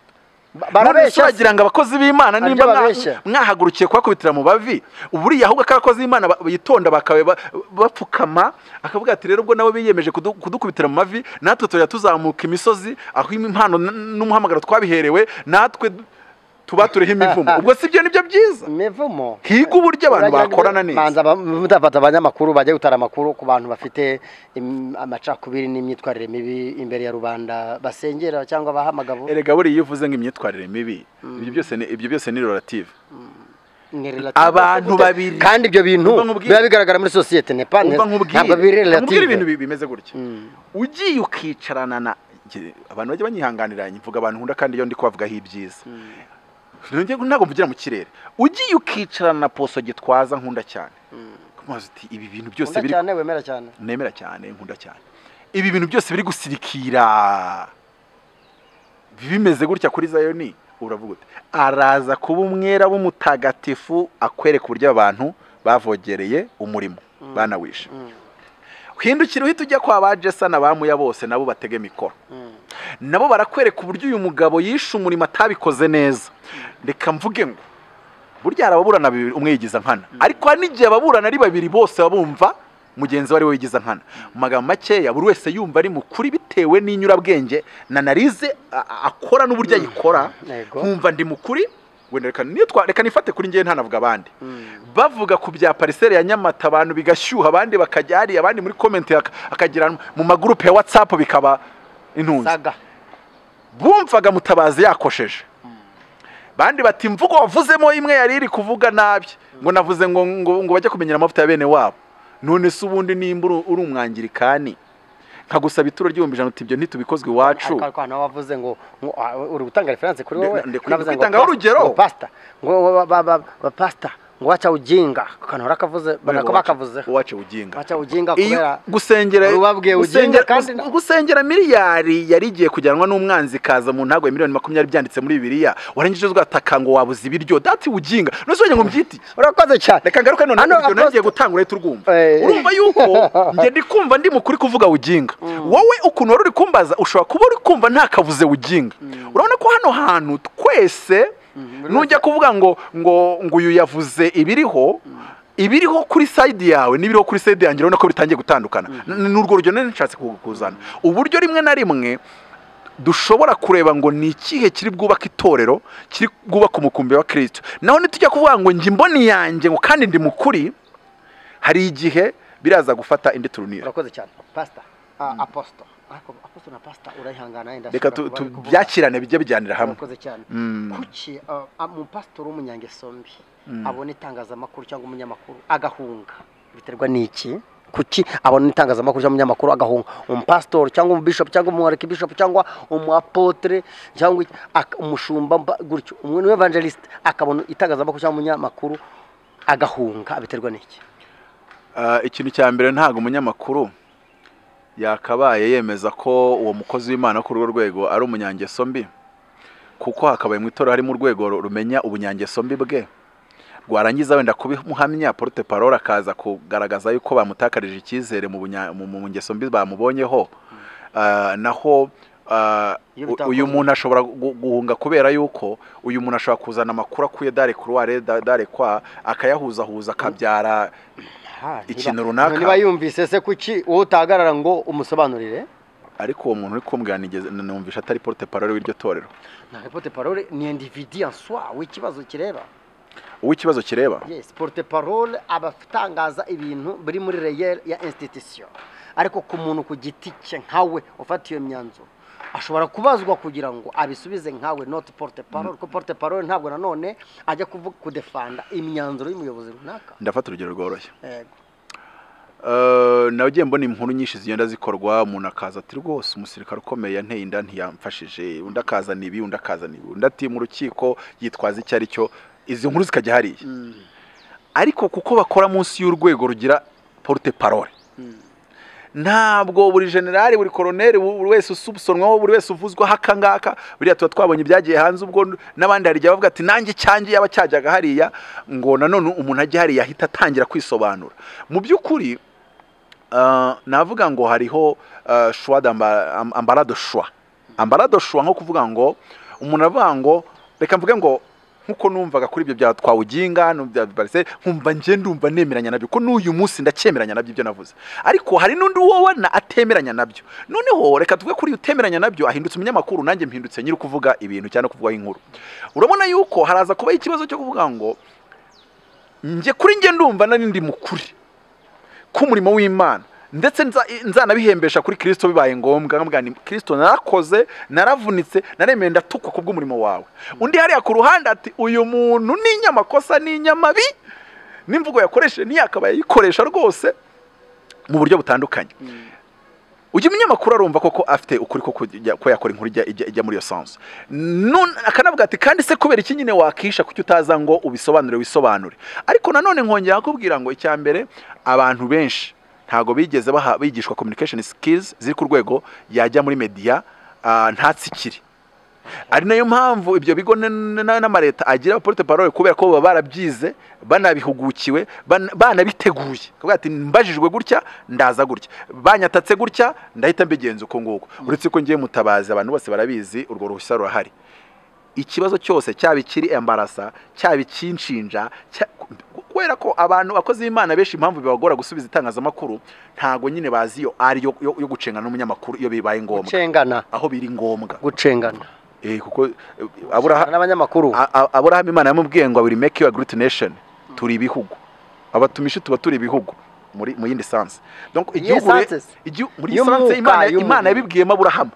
Ba- barabeshya barabeshya se. bagira ngo abakozi b'imana Hari nimba ibyo mwa- babeshya. mwahagurukiye kubakubitira mu bavi buriya ahubwo ko abakozi b'imana ba- bitonda bakaba ba- bapfukama akavuga ati rero ubwo nabo biyemeje kudu- kudukubitira mu mavi natwe tujya tuzamuka imisozi aho impano n- n'umuhamagaro twabiherewe natwe du- tuba turiho imivumo ubwo si byo nibyo byiza imivumo higa uburyo abantu Urajya- bakorana neza manza aba- mudafata abanyamakuru bajya gutara amakuru ku bantu bafite im- amacakubiri n'imyitwarire mibi imbere ya rubanda basengera cyangwa bahamagabo erega buriya iyo uvuze ngo imyitwarire mibi ibyo byose ni- ibyo byose ni relative ni relative. Abantu Gute? babiri. kandi ibyo bintu Umva nkubwire. biba bigaragara muri sosiyete ne pa umva ntabwo biri nkubwire nkubwire relative ibintu bi- bimeze gutya ugiye ukicarana na Nge- abantu bajya banyihanganira mvuga abantu nkunda kandi iyo ndi kubavugaho ibyiza Nongeye ngo ntabwo mvugira mu kirere ugiye ukicarana na poso gitwaza nkunda cyane kumazi uti ibi bintu byose Ukunda biri cyane wemera cyane nemera cyane nkunda cyane ibi bintu byose biri gusirikira bimeze gutya kuri zayoni uravuga uti araza kuba umwera w'umutagatifu akwereka uburyo abantu bavogereye umurimo banawishe hindukira uhita ujya kwa ba jesana bamuya bose nabo batega mikoro nabo barakwereka uburyo uyu mugabo yishe umurimo atabikoze neza reka mvuge ngo burya hari ababurana bibiri umwe yigiza nkana ariko hari n'igihe ababurana ari babiri bose baba bumva mugenzi we ari we wigiza nkana mu magambo makeya buri wese yumva ari mukuri bitewe n'inyurabwenge na analize a- a- akora n'uburyo ayikora Yego. nkumva ndi mukuri wenda reka nitwa reka nifate kuri njyewe ntanavuga abandi bavuga ku bya pariseri ya nyamata abantu bigashyuha abandi bakajya hariya abandi muri komenti haka- hakagira mu magurupe ya watsapu bikaba intunzi saga bumvaga mutabazi yakosheje bandi bati imvugo wavuzemo imwe yari iri kuvuga nabi ngo navuze ngo ngo, ngo bajye kumenyera amavuta ya bene wabo none se ubundi nimba uri- uri umwangirikani nkagusaba ituro ry'ibihumbi ijana uti ibyo ntitubikozwe iwacu ariko ariko hano wavuze ngo ngo, ah, uri gutanga reference kuri Ndi- wowe ndi- ndi Navuze ngo kwitangaho pasta- urugero. ngo pasta ngo ba- ba- ba- ba- pasta ngo waca ujinga akantu barakavuze barako bakavuzeho uwacu ujinga waca ujinga iyo kubera gusengera Ubabwiye ujinga gusengera, kandi- gus- gusengera miliyari yari igiye kujyanwa n'umwanzi ikaza mu ntago ya miliyoni makumyabiri byanditse muri bibiliya warengeje uzataka ngo wabuze ibiryo dati ujinga none se wajya ngo mbyite iki? urakoze cyane reka ngaruke none Hano ibyo nagiye Apostle- gutanga urahita urwumva Eh. urumva yuko njye ndi kumva ndi mukuri kuvuga ujinga wowe ukuntu wari uri kumbaza ushobora kuba uri kumva ntakavuze ujinga urabona ko hano hantu twese nujya kuvuga ngo ngo ngo uyu yavuze ibiriho ibiriho kuri sayidi yawe n'ibiriho kuri sayidi yanjye urabona ko bitangiye gutandukana N- ni urwo rugero nari nshatse kuzana uburyo rimwe na rimwe dushobora kureba ngo ni ikihe kiri bwubaka itorero kiri bwubaka umukumbi wa kirisito naho nitujya kuvuga ngo njye imboni yanjye ngo kandi ndi mukuri hari igihe biraza gufata indi turunire urakoze cyane pasita aposito ariko aposito na pasita urayihangana yenda reka tu- ashobora kuba tu- ari kuvuga. byakirane bijye bijyanira hamwe urakoze cyane Mm. kuki uh, umupasitori w'umunyangesombi abona itangazamakuru cyangwa umunyamakuru agahunga biterwa n'iki kuki abona itangazamakuru cyangwa umunyamakuru agahunga umupasitori cyangwa umubishopu cyangwa umuarekibishopu cyangwa umuapotere cyangwa iki, ak- umushumba mba- gutyo umuntu w'evangelisite akabona itangazamakuru cyangwa umunyamakuru agahunga biterwa n'iki Ah, ikintu cya mbere ntabwo umunyamakuru yakabaye yemeza ko uwo mukozi w'imana kuri urwo rwego ari umunyangeso mbi kuko hakabaye mu itorero harimo urwego ru- rumenya ubunyangeso mbi bwe rwarangiza wenda kubimuhamya porute parole akaza kugaragaza yuko bamutakarije icyizere mu bunya- mu- mu ngeso mbi bamubonyeho Ah, naho ah, Iyo u- bitakozwe. uyu muntu ashobora gu- guhunga kubera yuko uyu muntu ashobora kuzana amakuru akuye dare kuruware da- dare kwa akayahuzahuza akabyara Ah, niba- Ikintu runaka. niba yumvise se kuki wowe utahagarara ngo umusobanurire ariko uwo muntu uri kumbwira nigeze numvisha atari porute parole w'iryo torero na porte parole ni individi en soi w'ikibazo kireba uwo ikibazo kireba yes porte parole aba atangaza ibintu biri muri reyeri ya institution ariko ku muntu ku giti cye nkawe ufata iyo myanzuro ashobora kubazwa kugira ngo abisubize nkawe not porte parole kuko porte parole ntabwo nanone ajya kuvuga kudefanda imyanzuro y'umuyobozi runaka ndafata urugero rworoshye yego Eh, nagiye mbona inkuru nyinshi zigenda zikorwa umuntu akaza ati rwose umusirikare ukomeye yanteye inda ntiyamfashije undi akazana ibi undi akazana ibi undi ati mu rukiko yitwaza icyo ari cyo izi nkuru zikajya hariya ariko kuko bakora munsi y'urwego rugira porute parole ntabwo buri generali buri koroneri bu- buri wese usubsonwaho buri wese uvuzwaho aka ngaka buriya tuba twabonye ibyagiye hanze ubwo n- n'abandi hari igihe bavuga ati nanjye cyanjye yaba cyajyaga hariya ngo nanone umuntu ajya hariya ahita atangira kwisobanura mu by'ukuri ah, navuga ngo hariho ah, choix d'amba- am- ambarado choix ambarado choix nko kuvuga ngo umuntu avuga ngo reka mvuge ngo nkuko numvaga kuri ibyo bya twawuginga n'ibya barise nkumva njye ndumva nemeranya nabyo ko n'uyu munsi ndacyemeranya nabyo ibyo navuze ariko hari n'undi wabona atemeranya nabyo noneho reka tuve kuri uyu utemeranya nabyo ahindutse umunyamakuru nanjye mpindutse nyiri kuvuga ibintu cyane kuvugaho inkuru urabona yuko haraza kubaho ikibazo cyo kuvuga ngo njye kuri njye ndumva nari ndi mukuri k'umurimo w'imana ndetse nza- nzanabihembesha kuri kirisito bibaye ngombwa nkamubwira nti kirisito narakoze naravunitse naremeye ndatukwa ku bw'umurimo wawe undi hariya ku ruhande ati uyu muntu ni inyamakosa ni inyamabi n'imvugo yakoresheje ntiyakabaye ayikoresha rwose mu buryo butandukanye ujya umunyamakuru arumva koko afite ukuri ko kujya- ko yakora inkuru ijya- ijya- ijya muri iyo sansu Nun- akanavuga ati kandi se kubera iki nyine wakisha kuki utaza ngo ubisobanure wisobanure ariko nanone nkongera kukubwira ngo icya mbere abantu benshi ntabwo bigeze baha- bigishwa communication skills ziri ku rwego yajya muri media ah, ntatsikire ari nayo mpamvu ibyo bigo n- n- n'amareta agira porte parole kubera ko baba barabyize banabihugukiwe ban- banabiteguye Bakavuga ati mbajijwe gutya ndaza gutya banyatatse gutya ndahita mbigenza uko nguko uretse ko ngiye mutabazi abantu bose barabizi urwo ruhushya rurahari ikibazo cyose cyaba ikiri embarasa cyaba ikinshinja cya- kubera ko abantu bakozi b'imana benshi impamvu bibagora gusubiza itangazamakuru ntabwo nyine bazi iyo ari yo yo yo gucengana n'umunyamakuru iyo bibaye ngombwa gucengana aho biri ngombwa gucengana Eh, kuko eh, aburaha n'abanyamakuru A- a- aburahamu imana yamubwiye ngo abiri make you a great nation turi ibihugu abatumishi tuba turi ibihugu muri mu yindi sansi Donc, Iyihe igihugu re- sanses? igihu- muri iyi Y'umwuka, sansi imana y'umubiri. imana yabibwiyemo aburahamu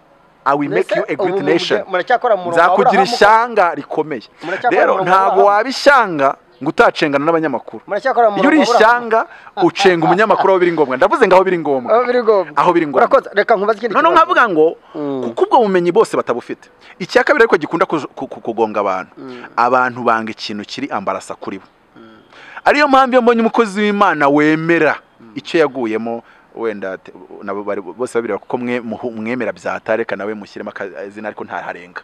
i will make you a Mbese great ubu nation muracyakora mu murongo wa nzakugira Aburahamu? ishyanga rikomeye Muracyakora rero umurongo wa ntabwo Aburahamu? waba ishyanga ngo utacengana n'abanyamakuru muracyakora mu iyo uri murongo wa Aburahamu? ishyanga ucenga umunyamakuru aho biri ngombwa ndavuze ngo aho biri ngombwa aho biri ngombwa Aho biri ngombwa. urakoze reka nkubaze ikindi noneho kibazo. nkavuga ngo Mm. kuko ubwo bumenyi bose batabufite icya kabiri ariko gikunda kuj- ku- ku- kugonga abantu abantu banga ikintu kiri ambarasa kuri bo ariyo mpamvu iyo mbonye umukozi w'imana wemera icyo yaguyemo wenda te- nabo bari bose babireba kuko mwe muhu- mwemera byatareka nawe mushyiremo akazina ariko ntaharenga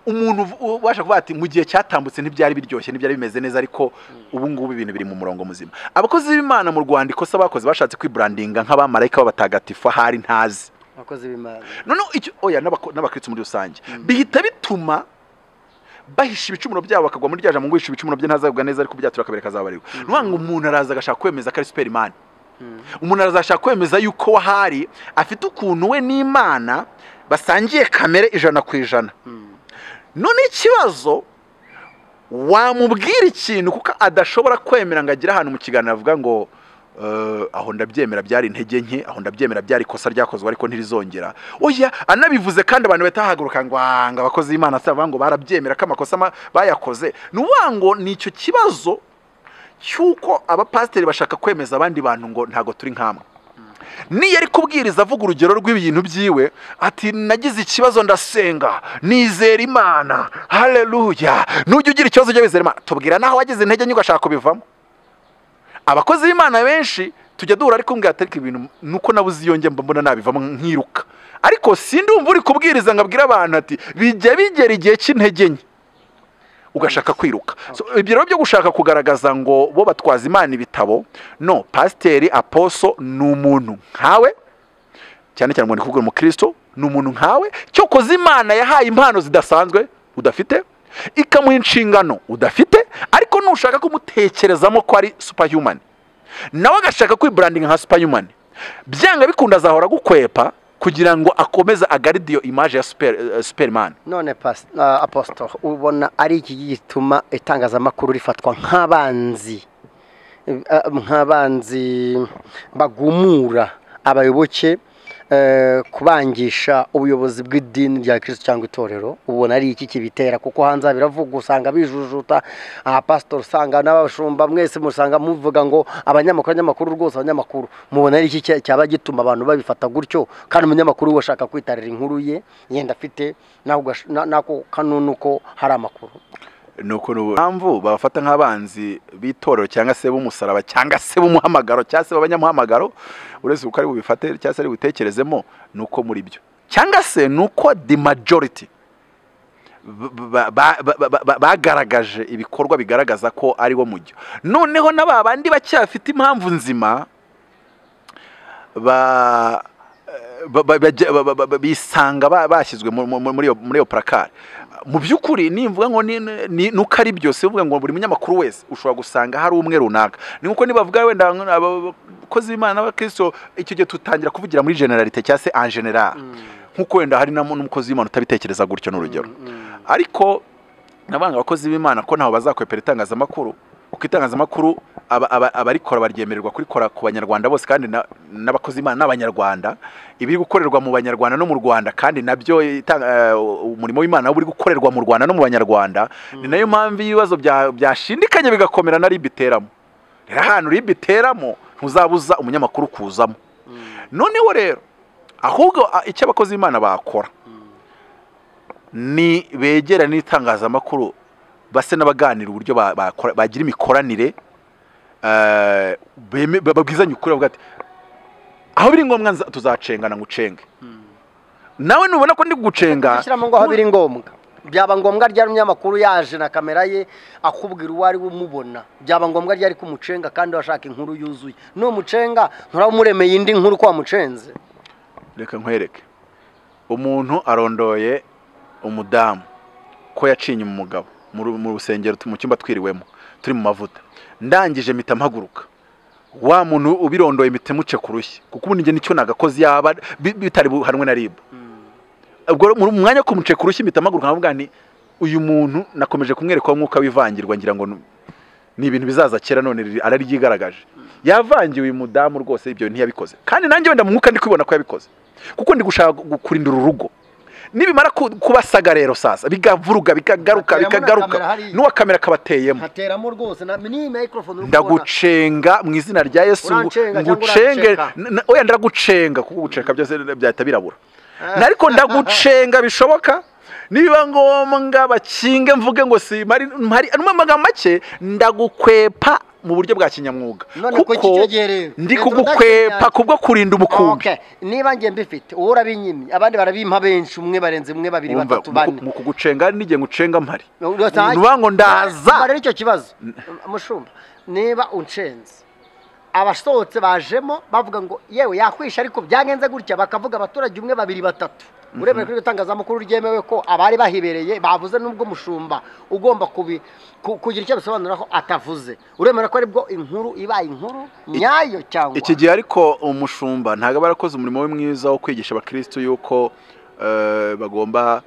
umuntu uv- ubasha kuvuga ati mu gihe cyatambutse ntibyari biryoshye ntibyari bimeze neza ariko ubu ngubu ibintu biri mu murongo muzima abakozi b'imana mu rwanda ikosa bakoze bashatse kwiburandinga nk'abamarayika b'abatagatifu ahari ntazi abakozi b'imana noneho icyo oya n'abako- n'abakristo muri rusange bihita bituma bahisha ibicumuro byabo bakagwa muri rya jambo ngo uhisha ibicumuro bye ntazagubwa neza ariko byatura akabere kazabariwe ni ukuvuga ngo umuntu araza agashaka kwemeza ko ari superimani Mm. umuntu arazashaka kwemeza yuko wahari afite ukuntu we n'imana basangiye kamere ijana ku ijana Mm. none ikibazo wamubwira ikintu kuko adashobora kwemera ngo agire ahantu mu kiganiro avuga ngo "Eh, aho ndabyemera byari intege nke aho ndabyemera byari ikosa ryakozwe ariko ntirizongera oya anabivuze kandi abantu batahaguruka ngo "Ah, ngo abakozi b'imana si abavuga ngo barabyemera ko amakosa ma- bayakoze ni ukuvuga ngo ni icyo kibazo cy'uko abapasiteri bashaka kwemeza abandi bantu ngo ntago turi nkamwe niyo ari kubwiriza avuga urugero rw'ibintu byiwe ati nagize ikibazo ndasenga nizera imana haleluya nujya ugira ikibazo ujya wizera imana tubwira naho wagize intege nke ugashaka kubivamo abakozi b'imana benshi tujya duhura ariko mbwira ariko ibintu nuko nabuze iyo njye mba mbona nabivamo nkiruka ariko sindumva uri kubwiriza ngo abwire abantu ati bijya bigera igihe cy'intege nke ugashaka kwiruka So, ibyo rero byo gushaka kugaragaza ngo bo batwaza imana ibitabo no pasiteri aposo ni umuntu nkawe cyane cyane umuntu kugira umukristo ni umuntu nkawe cyokoze imana yahaye impano zidasanzwe udafite ikamuha inshingano udafite ariko nushaka kumutekerezamo ko ari superhuman nawe agashaka kwiburandinga nka superhuman byanga bikunda azahora agukwepa kugira ngo akomeze agaride iyo imaje ya super, eh, superman none pas- ah, apostle ubona ari iki gituma itangazamakuru rifatwa nk'abanzi eh, ah, nk'abanzi bagumura abayoboke eh, kubangisha ubuyobozi bw'idini rya kirisito cyangwa itorero ubona ari iki kibitera kuko hanze biravugwa usanga bijujuta abapasitori usanga n'abashumba mwese musanga muvuga ngo abanyamakuru abanyamakuru rwose abanyamakuru mubona ari iki cya- cyaba gituma abantu babifata gutyo kandi umunyamakuru we ashaka kwitarira inkuru ye yenda afite nawe ugash- na- nako kanunu ko hari amakuru nuko nubu mpamvu babafata nk'abanzi b'itorero cyangwa se b'umusaraba cyangwa se b'umuhamagaro cyangwa se b'abanyamuhamagaro uretse uko ari bubifate cyangwa se ari butekerezemo ni uko muri byo cyangwa se ni uko the majority ba- ba- ba- ba- ba- bagaragaje ibikorwa bigaragaza ko ari wo mujyo noneho na ba bandi bacyafite impamvu nzima ba ba- ba- bajya- ba- ba- ba- ba- bisanga ba- bashyizwe mu- mu- muri iyo- muri iyo purakari mu by'ukuri nimvuga ngo ni- ni- nuko ari byose bivuga ngo buri munyamakuru wese ushobora gusanga hari umwe runaka ni nkuko nibavuga wenda nk- abakozi b'imana n'abakristo icyo gihe tutangira kuvugira muri generalite cyangwa se en general nkuko wenda hari n'amo- n'umukozi w'imana utabitekereza gutyo ni urugero ariko nabanga abakozi b'imana ko ntaho bazakwepera itangazamakuru kuko itangazamakuru aba- aba- abarikora baryemererwa kurikora ku banyarwanda bose kandi na- n'abakozi b'imana n'abanyarwanda ibiri gukorerwa mu banyarwanda no mu rwanda kandi nabyo itanga- eh, umurimo w'imana uri gukorerwa mu rwanda no mu banyarwanda ni nayo mpamvu iyo ibibazo bya- byashindikanye bigakomera na ribi iteramo rero ahantu ribi iteramo ntuzabuza umunyamakuru kuzamo noneho rero ahubwo a- icyo abakozi b'imana bakora ni begera n'itangazamakuru base n'abaganira uburyo ba- bakora- bagira imikoranire eh, beme- ba- babwizanye ukuri bavuga ati aho biri ngombwa nza- tuzacengana ngucenge nawe nubona ko ndi kugucenga shyiramo ngo aho biri ngombwa byaba ngombwa ryari umunyamakuru yaje na kamera ye akubwira uwo ari we umubona byaba ngombwa ryari kumucenga kandi washaka inkuru yuzuye numucenga nturaba umuremeye indi nkuru ko wamucenze reka nkwereke umuntu arondoye umudamu ko yacinye umugabo mu ru- mu rusengero tu- mu cyumba twiriwemo turi mu mavuta ndangije mpita mpaguruka wa muntu ubirondoye mpita muce ku rushyi kuko ubundi njye nicyo nagakoze yaba bi- bitari buhanwe na ribu ubwo mu mwanya wo kumuce ku rushyi mpita mpaguruka nkavuga nti uyu muntu nakomeje kumwereka wa mwuka w'ivangirwa ngira ngo nu- ni ibintu bizaza kera none riri- araryigaragaje yavangiwe uyu mudamu rwose ibyo ntiyabikoze kandi nanjye wenda mu mwuka ndi kwibona ko yabikoze kuko ndi gushaka gu- kurindira urugo nibimara ku- kubasaga rero sasa bigavuruga bikagaruka Bateramo na bikagaruka kamera hariya. n'uwa kamera kabateyemo nkateramo rwose na niyi mikorofone uri kubona ndagucenga mu izina rya yesu ngo- Urancenge cyangwa ngucenge uranceka? N- n- oya ndagucenga kuko guceka byose byahita birabura Ah. Na ariko ndagucenga bishoboka nibiba ngombwa bakinge mvuge ngo si mpari mpari- mu magambo make ndagukwepa mu buryo bwa kinyamwuga none ko kicegereye ndi kugukwepa kubwo kurinda umukumbi Okay. niba njye mbifite wowe urabimyimye abandi barabimpa benshi umwe barenze umwe babiri Wumva, batatu bane mu kugucenga n'igihe ngucenga mpari Urasa- Ni ukuvuga ngo ndaza. Umva rero icyo kibazo mushumba niba uncenze abasohotse bajemo bavuga ngo yewe yakwisha ariko byagenze gutya bakavuga abaturage umwe babiri batatu urebeye kuri iryo tangazamakuru ryemewe ko abari bahibereye bavuze n'ubwo mushumba ugomba kubi- ku- kugira icyo bisobanuraho atavuze uremera ko aribwo inkuru ibaye inkuru nyayo cyangwa iki gihe ariko umushumba ntabwo aba yarakoze umurimo we mwiza wo kwigisha abakirisitu yuko eh, bagomba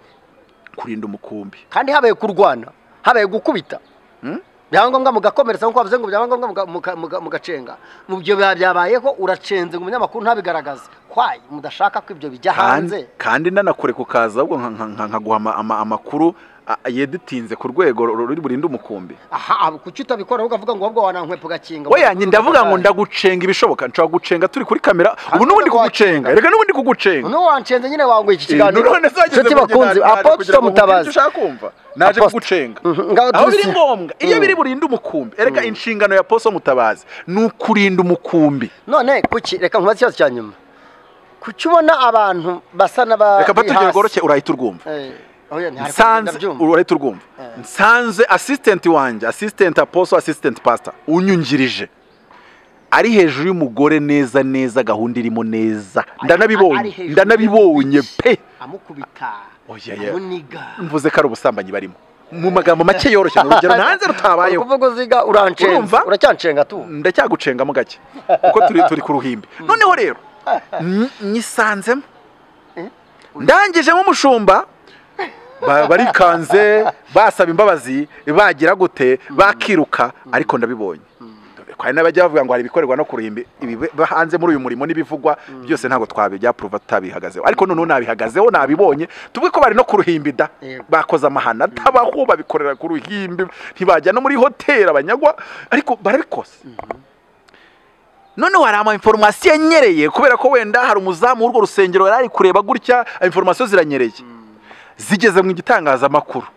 kurinda umukumbi kandi habaye kurwana habaye gukubita Hmm? byaba ngombwa mugakomeretsa nk'uko bavuze ngo byaba ngombwa muga- muga- muga- mugacenga mu byo biba byabayeho uracenze ngo umunyamakuru ntabigaragaze kwayi mudashaka ko ibyo bijya kandi hanze kandi ndanakure kukaza ahubwo nka- nka- nka- nkaguha ama- ama- amakuru a- yeditinze ku rwego ru- ruri burinde umukumbi aha aha, kuki utabikora ukavuga ngo ahubwo wanankwepa ugakinga we yanjye ndavuga ngo ndagucenga ibishoboka nshobora kugucenga turi kuri kamera ubu n'ubundi kugucenga reka n'ubundi kugucenga n'ubu wancenze nyine wanguye iki kiganiro Eh, none se wageze nshuti mu gihe bakunzi naje aposito kugira ngo wumve ibyo mutabazi ushaka kumva naje Apostle. kugucenga Mhm, ngaho aho tuzi. biri ngombwa iyo Mm. biri burinde umukumbi reka inshingano ya poso mutabazi ni ukurinda umukumbi none kuki reka nkubaze ikibazo cya nyuma kuki ubona abantu basa n'abari reka mfate urugero rworoshye urahita urwumva nsanze urahita urwumva Eh. nsanze assistant wanjye assistant apostle assistant pastor unyungirije ari hejuru y'umugore neza neza gahunda irimo neza Ari ndanabibonye hejuru ndanabibonye y'ibiti. pe amukubita Oya, ya. amuniga mvuze ko ari ubusambanyi barimo mu magambo make yoroshye ni urugero ntanze rutabayeho ukuvuga uziga urancenga Urumva? uracyancenga tu ndacyagucengamo gake kuko turi turi ku ruhimbi noneho rero nyi- nyisanzemo Eh? ndangije nk'umushumba ba- barikanze basaba imbabazi bagira gute bakiruka ariko ndabibonye hari n'abajya bavuga ngo hari ibikorerwa no ku ruhimbi ibibe- ba- hanze muri uyu murimo n'ibivugwa byose ntabwo twabijyapuruva tutabihagazeho ariko noneho nabihagazeho nabibonye tuvuge ko bari no ku ruhimbi da Yego. bakoze amahano atabaho babikorera ku ruhimbi ntibajya no muri hoteli abanyagwa ariko barabikoze noneho hari ama inforomasiyo anyereye kubera ko wenda hari umuzamu w'urwo rusengero yari ari kureba gutya inforomasiyo ziranyereye zigeze mu gitangazamakuru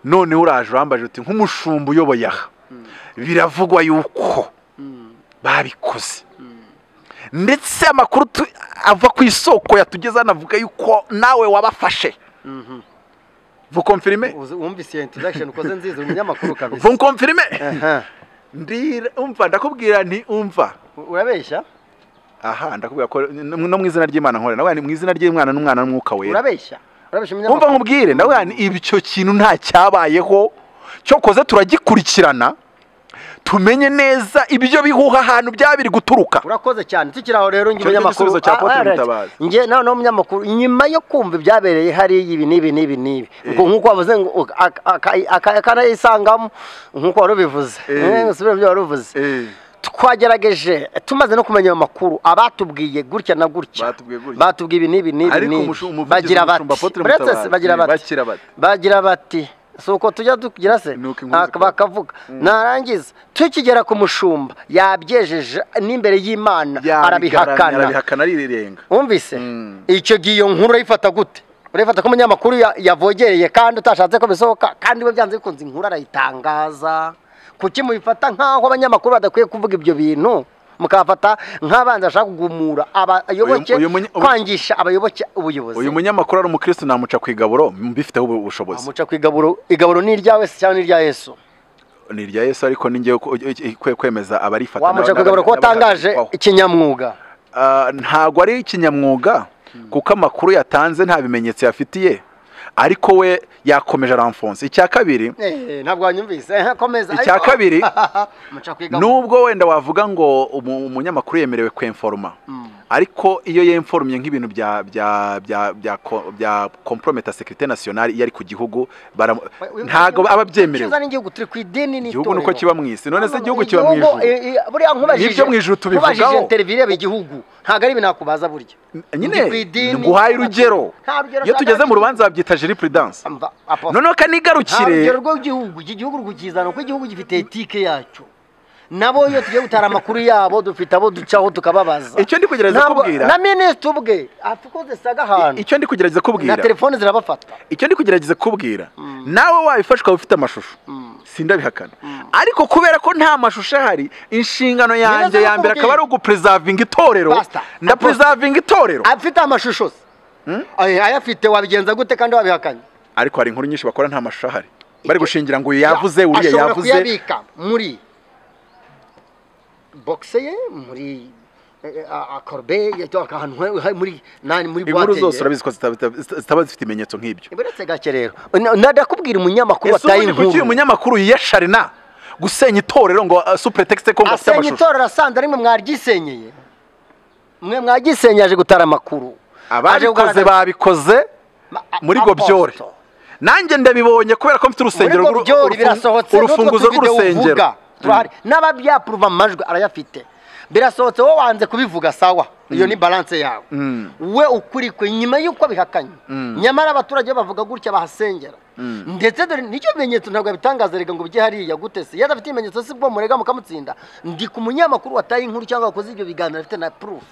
noneho uraje urambaje uti nk'umushumba uyoboye aha biravugwa yuko babikoze ndetse amakuru tu- ava ku isoko yatugeze anavuga yuko nawe wabafashe vukomfirime Uzi- wumvise iyo introduction ukoze nziza uri umunyamakuru kabisa vukomfirime Aha. ndira umva ndakubwira nti umva U- urabeshya aha ndakubwira ko no mu izina ry'imana nkora nawe ni mu izina ry'imwana n'umwana n'umwuka wera urabeshya urabeshya umva umunyamakuru nkubwire nawe ni ibyo kintu nta cyabayeho cyokoze turagikurikirana tumenye neza ibyo bihuha ahantu byaba biri guturuka urakoze cyane tukiri aho rero njye Icyo nicyo umunyamakuru gisubizo cya Ah, Apotre alright. Mutabazi. njye nawe nawe umunyamakuru nyuma yo kumva ibyabereye hariya ibi n'ibi n'ibi n'ibi ubwo nk'uko wavuze ngo u- aka- aka- aka- akanayisangamo nk'uko wari ubivuze Eh. Eh, usubire mu byo wari uvuze twagerageje tumaze no kumenya ayo makuru abatubwiye gutya na gutya Batubwiye gutya. batubwiye ibi n'ibi n'ibi ariko n'ibi. umushu- umuvugizi bagira w'umushumba bati Apotre Uretse se Mutabazi, bagira eh, bati bagira bati. bagira bati si uko tujya tugira se Ni uko inkuru Ah, zikora. bakavuga narangiza tukigera ku mushumba yabyejeje n'imbere y'imana arabihakana arabihakana arirenga wumvise Mm. icyo gihe iyo nkuru urayifata gute urayifata ko umunyamakuru ya- yavogereye kandi utashatse ko bisohoka kandi we byanze bikunze inkuru arayitangaza kuki mubifata nk'aho abanyamakuru badakwiye kuvuga ibyo bintu mukafata nk'abanzi bashaka kugumura abayoboke uyu munye- ubu- kwangisha abayoboke ubuyobozi uyu munyamakuru ari umukristo namuca ku igaburo mbifiteho ubu- ubushobozi amuca ku igaburo igaburo ni iryawe se cyangwa ni irya yesu ni irya yesu ariko ni njyewe ku- kwe- kwemeza abarifata wamuca ku igaburo kuko watangaje ikinyamwuga Ah, ntabwo ari ikinyamwuga kuko amakuru yatanze nta bimenyetso yafitiye ariko we yakomeje aramfonse icya kabiri Eh, ntabwo wanyumvise Eh, komeza Icya ariko- kabiri, amuca ku igaburo nubwo wenda wavuga ngo umu- umunyamakuru yemerewe kwenforoma Mm. ariko iyo yemforomye nk'ibintu bya bya bya bya ko- bya komprometa sekirite nasiyonari iyo ari ku gihugu baramu- ntago aba abyemerewe Ukiza n'igihugu turi ku idini n'itorero igihugu niko kiba mu isi none se igihugu kiba mu Igihugu, ijuru eh, eh, buriya nkubajije Nibyo mu ijuru tubivugaho. nkubajije interview ireba igihugu ntabwo ari nakubaza burya Ndi ku nyine idini, nguhaye urugero nta rugero iyo tugeze mu ntangaje. rubanza babyita jiripridanse Mva, apo- noneho nta kanigarukire rugero rw'igihugu iki gihugu uri kukizana kuko igihugu gifite etike yacyo nabo iyo tugiye gutara amakuru yabo dufite abo ducaho tukababaza Icyo ndi kugerageza Ntabwo- kubwira- na minisitiri ubwe afukoze saga ahantu icyo ndi kugerageza na kubwira telefone zirabafata icyo ndi kugerageza kubwira nawe wabifashe ukaba ufite amashusho sindabihakana ariko kubera ko nta mashusho ahari inshingano Neza yanjye ya mbere nakubwiye. akaba ari ugupreservinga itorero Pastor, ndapreservinga itorero afite amashusho se Ay- ayafite wabigenza gute kandi wabihakanye ariko hari inkuru nyinshi bakora nta mashusho ahari bari Icyo- gushingira ngo uyu yavuze uriya ashobora yavuze kuyabika muri boxe ye muri akorobe ahantu he- he- muri nani muri inkuru boite zose ye. urabiziko zitaba zifite ibimenyetso nk'ibyo buretse gake rero Na- ndakubwira umunyamakuru ese wataye ubundi kuki uyu inkuru munyamakuru yiyasharina gusenya itorero ngo uh, sous prétexte ko ngo afite asenya amashusho itorero asanze rimwe mwaryisenyeye mwe mwaryisenyeye aje gutara amakuru Aje ababikoze kugaragaza- babikoze Ma- a- muri gobyore apostle. nanjye ndabibonye kubera ko mfite muri urusengero rw'uru- gobyore urufungu- birasohotse urufunguzo rw'urusengero turahari n'ababyapuruva amajwi arayafite birasohotse wowe wanze kubivuga sawa iyo ni balance yawe Mm. we ukuri kwe nyuma y'uko bihakanye nyamara abaturage bavuga gutya bahasengera ndetse dore n'icyo bimenyetso ntabwo yabitangaza reka ngo bijye hariya gute se iyo adafite ibimenyetso si bwo murega mukamutsinda ndi ku munyamakuru wataye inkuru cyangwa wakoze ibyo biganiro afite na proof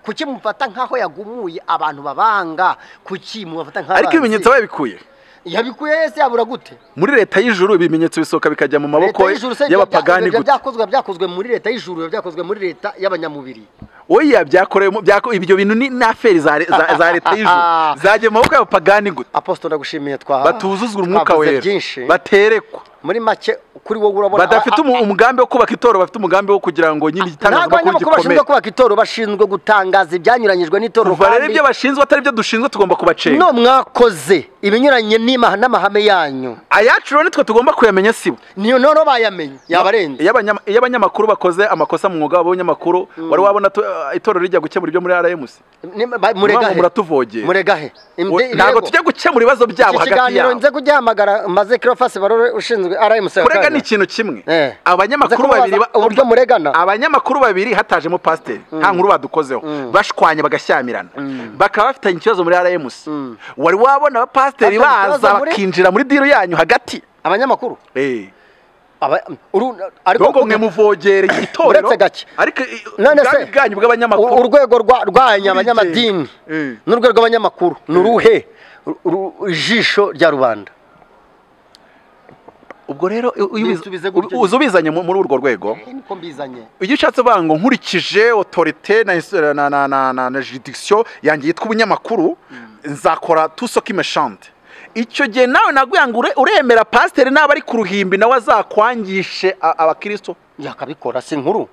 kuki mufata nk'aho yagumuye abantu babanga kuki mubafata nk'abanzi ariko ibimenyetso babikuye yabikuye yese yabura gute muri leta y'ijuru ibimenyetso bisohoka bikajya mu maboko Leta y'ijuru se y'abapagani ibyo gusa byakozwe byakozwe muri leta y'ijuru biba byakozwe muri leta y'abanyamubiri oya byakoreyemo byako- ibyo bintu ni ni aferi za re- za- za leta y'ijuru zajya mu maboko y'abapagani gusa aposito ndagushimiye twa batuzuzwa umwuka twavuze wera byinshi baterekwa muri make kuri wowe urabona badafite a- a- umu- umugambi wo kubaka itorero bafite umugambi wo kugira ngo nyine ntabwo igitangazamakuru abanyamakuru gikomere bashinzwe kubaka itorero bashinzwe gutangaza ibyanyuranyijwe n'itorero kuva rero ibyo bashinzwe atari ibyo dushinzwe tugomba kubacenga no mwakoze ibinyuranye n'ima- n'amahame yanyu ayacu rero nitwe tugomba kuyamenya sibo niyo noneho bayamenye yabarenze iyo abanyama- iyo abanyamakuru bakoze amakosa mu mwuga wabo w'ubunyamakuru wari wabona tu- eh, itorero rijya gukemura ibyo muri rms Ni- ba- muregahe muratuvogeye. muregahe Imde- ntabwo ibirego. tujya gukemura ibibazo byabo iki hagati kiganiro yabo nze kugihamagara maze kirofasi barore ushinzwe rmc kurega ni ikintu kimwe Eh. abanyamakuru Nza kubabaza babiri ba- uburyo muregana? abanyamakuru babiri hatajemo pasiteri nta nkuru badukozeho bashwanye bagashyamirana bakaba bafitanye ikibazo muri rms wari wabona abapasiteri Bafitanye ikibazo baza muri- bakinjira muri diro yanyu hagati abanyamakuru Eh. Aba- uru- ariko nubwo mwe muvogere itorero Uretse gake. ariko i- none ubwami se bwanyu u- bw'abanyamakuru urwego rwa- rwanyu abanyamadini Eh. n'urwego rw'abanyamakuru ni uruhe Ru- ru- ijisho rya rubanda ubwo rero iyo ubiz- Nsubize gutyo. uza ubizanye mu- muri urwo rwego niko mbizanye iyo ushatse uvuga ngo nkurikije otorite na ins- na na na na, na juridikisiyo yanjye yitwa ubunyamakuru nzakora tusoke imeshante icyo gihe nawe naguye ngo ure- uremera pasiteri n'aba ari ku ruhimbi nawe azakwangishe a- abakirisito yakabikora si inkuru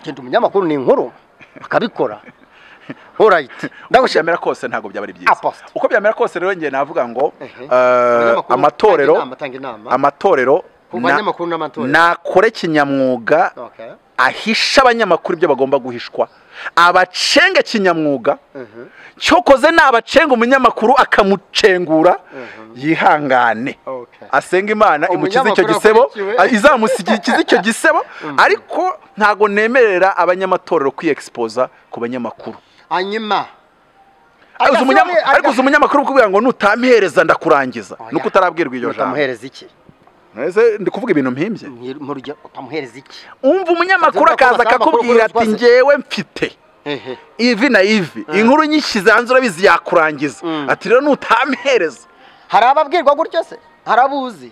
genda umunyamakuru ni inkuru akabikora orayiti ndagushimira byamera kose ntabwo byaba ari byiza Apostle. uko byamera kose rero njye navuga ngo Ehe. eh, Abanyamakuru, tanga amatorero inama, tanga inama. amatorero Ku na- banyamakuru n'amatorero. nakore kinyamwuga Okay. ahisha abanyamakuru ibyo bagomba guhishwa abacenge kinyamwuga Mhm. cyokoze nabacenga umunyamakuru akamucengura yihangane Okay. asenga imana imukize icyo Umunyamakuru gisebo akurikiwe. izamukize icyo gisebo ariko ntabwo nemerera abanyamatorero kwiyegisipoza ku banyamakuru hanyuma Ariko uzi Agasore- umunyama- aga- ariko uzi umunyamakuru kubwira ngo nutampereza ndakurangiza Oya. nuko utarabwirwa iryo jambo utamuhereza iki Ese ndi kuvuga ibintu mpimbye Mu- mu rugero utamuhereza iki umva umunyamakuru akaza akakubwira ati ngewe mfite Ehe. ivi na ivi inkuru nyishyize hanze urabizi yakurangiza Mm. ati rero nutampereza hari ababwirwa gutyo se hari abuzi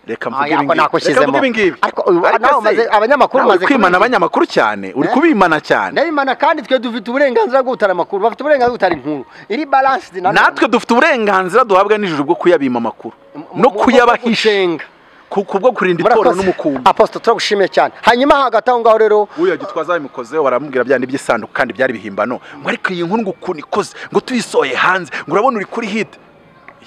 reka Ah, mvuge yako ibi ngibi. nakushyizemo. Reka mvuge ibi ngibi. Ariko uyu- Ariko nawe se, umaze- abanyamakuru nawe uri umaze kubigira. kwimana abanyamakuru cyane uri Eh? kubimana cyane ndabimana kandi twe dufite uburenganzira bwo gutara amakuru bafite uburenganzira bwo gutara inkuru iri balansi natwe dufite uburenganzira duhabwa n'ijuru bwo kuyabima amakuru no kuyabahisha ku- kubwo kurinda itorero n'umukumbi aposito turagushimiye cyane hanyuma hagati aho ngaho rero uyu gitwaza babikozeho baramubwira bya n'iby'isanduku kandi byari bihimbano ngo ariko iyi nkuru ngo ukuntu ikoze ngo tuyisohoye hanze ngo urabona uri kuri hit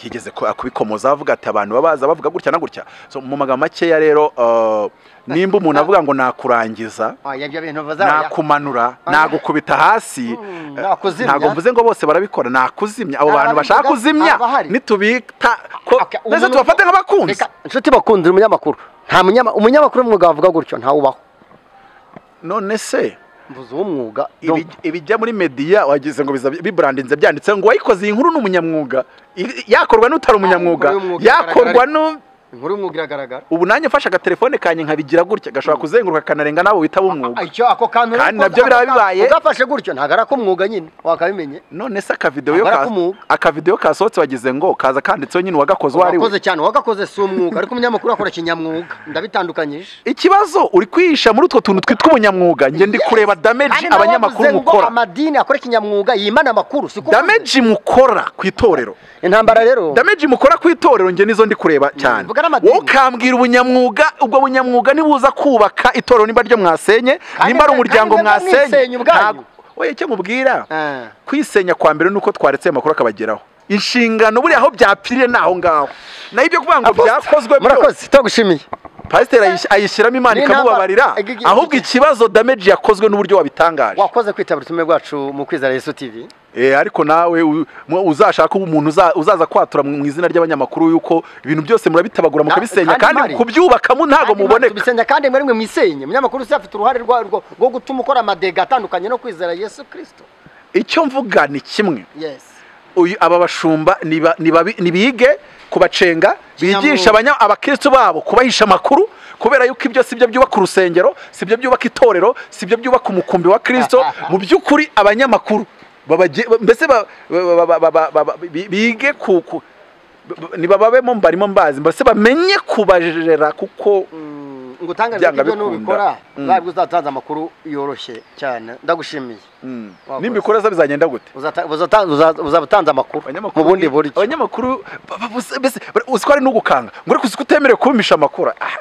yigeze ku- kubikomoza avuga ati abantu babaza bavuga gutya na gutya So, mu magambo makeya rero eh, nimba umuntu avuga ngo nakurangiza Ah, ibyo bintu bazaba nakumanura Ah. nagukubita hasi Mm, eh, nakuzimya. ntabwo mvuze ngo bose barabikora nakuzimya abo Aba bantu bashaka babivuga, kuzimya aba bahari. nitubita ko Okay, mbese umuntu- tubafate nk'abakunzi Reka, inshuti bakunzi uri umunyamakuru nta munyama- umunyamakuru w'umwuga wavuga gutyo ntawubaho none se mvuze uw'umwuga ibi- ibijya muri mediya wagize ngo biza- bibrandinze byanditse ngo wayikoze iyi nkuru ni umunyamwuga I- yakorwa n'utari umunyamwuga Yakorwa n'umwuga, yakorwa n'u inkuru y'umwuga iragaragara ubu nanjye mfashe agatelefone kanjye nkabigira gutya gashobora kuzenguruka kanarenga nabo bitaba Ah, umwuga icyo ako kantu Kandi nabyo biraba bibaye. ugafashe gutyo ntabwo ari ak'umwuga nyine wakabimenye none se akavidewo iyo Ntabwo ka- ari ak'umwuga. akavidewo kasohotse wagize ngo kaza kanditseho nyine uwagakoze uwo ari we wakoze cyane wagakoze si umwuga ariko umunyamakuru akora kinyamwuga ndabitandukanyije ikibazo uri kwihisha muri utwo tuntu twitwa ubunyamwuga njye ndi kureba dameji Kandi nawe wavuze abanyamakuru ngo mukora amadini akora kinyamwuga yimana amakuru siko dameji mukora ku itorero intambara rero dameji mukora ku itorero njye nizo ndi kureba cyane mvuga n'amadini. wowe ukambwira ubunyamwuga ubwo bunyamwuga nibuza kubaka itorero nimba ryo mwasenye Kandi nimba ari mwe- umuryango kandi mwe mwisenya mwasenye ubwanyu. ntabwo- oye icyo mubwira Ah. kwisenya kwa mbere nuko twaretse ayo makuru akabageraho inshingano buriya aho byapfiriye ni aho ngaho naho ibyo kuvuga ngo byakozwe byose murakoze tugushimiye pasiteri ayish- ayishyiramo imana Ni ikamubabarira intambara. Igi- igi- ahubwo ikibazo dameji yakozwe n'uburyo wabitangaje wakoze kwitabira ubutumwa bwacu mu kwizera yesu tv Eh, ariko nawe u- mu- uzashaka umuntu uza- uzaza kwatura mu izina ry'abanyamakuru yuko ibintu byose murabitabagura mukabisenya kandi Mari- kandi kubyubakamo ntabwo Kandi Imana muboneka tubisenya kandi mwe rimwe mwisenye umunyamakuru usi afite uruhare rwa- rwo rwo gutuma ukora amadega atandukanye no kwizera yesu kirisito icyo mvuga ni kimwe yesi Uyu- aba bashumba niba- nibabi- nibige kubacenga bigisha abanya- abakristu babo kubahisha amakuru kubera yuko ibyo si byo byubaka urusengero si byo byubaka itorero si byo byubaka umukumbi wa kristo mu by'ukuri abanyamakuru babage- ba- mbese ba- ba- ba- ba- ba- ba- ba- bi- bige ku ku- b- nibababemo mbarimo mbazi mbese bamenye kubajera kuko ngo utangaze ko Byanga ibyo bikunda. nubikora Mm. ntabwo uzatanze amakuru yoroshye cyane ndagushimiye mm, Wakoze. nibikoraza bizagenda gute Uzata- uzata- uza- uzaba utanze amakuru mu Abanyamakuru- bundi buryo abanyamakuru ba- ba- bose- mbese bara- uzi ko ari n'ugukanga ngo ariko uzi ko utemerewe kumpisha amakuru Ah,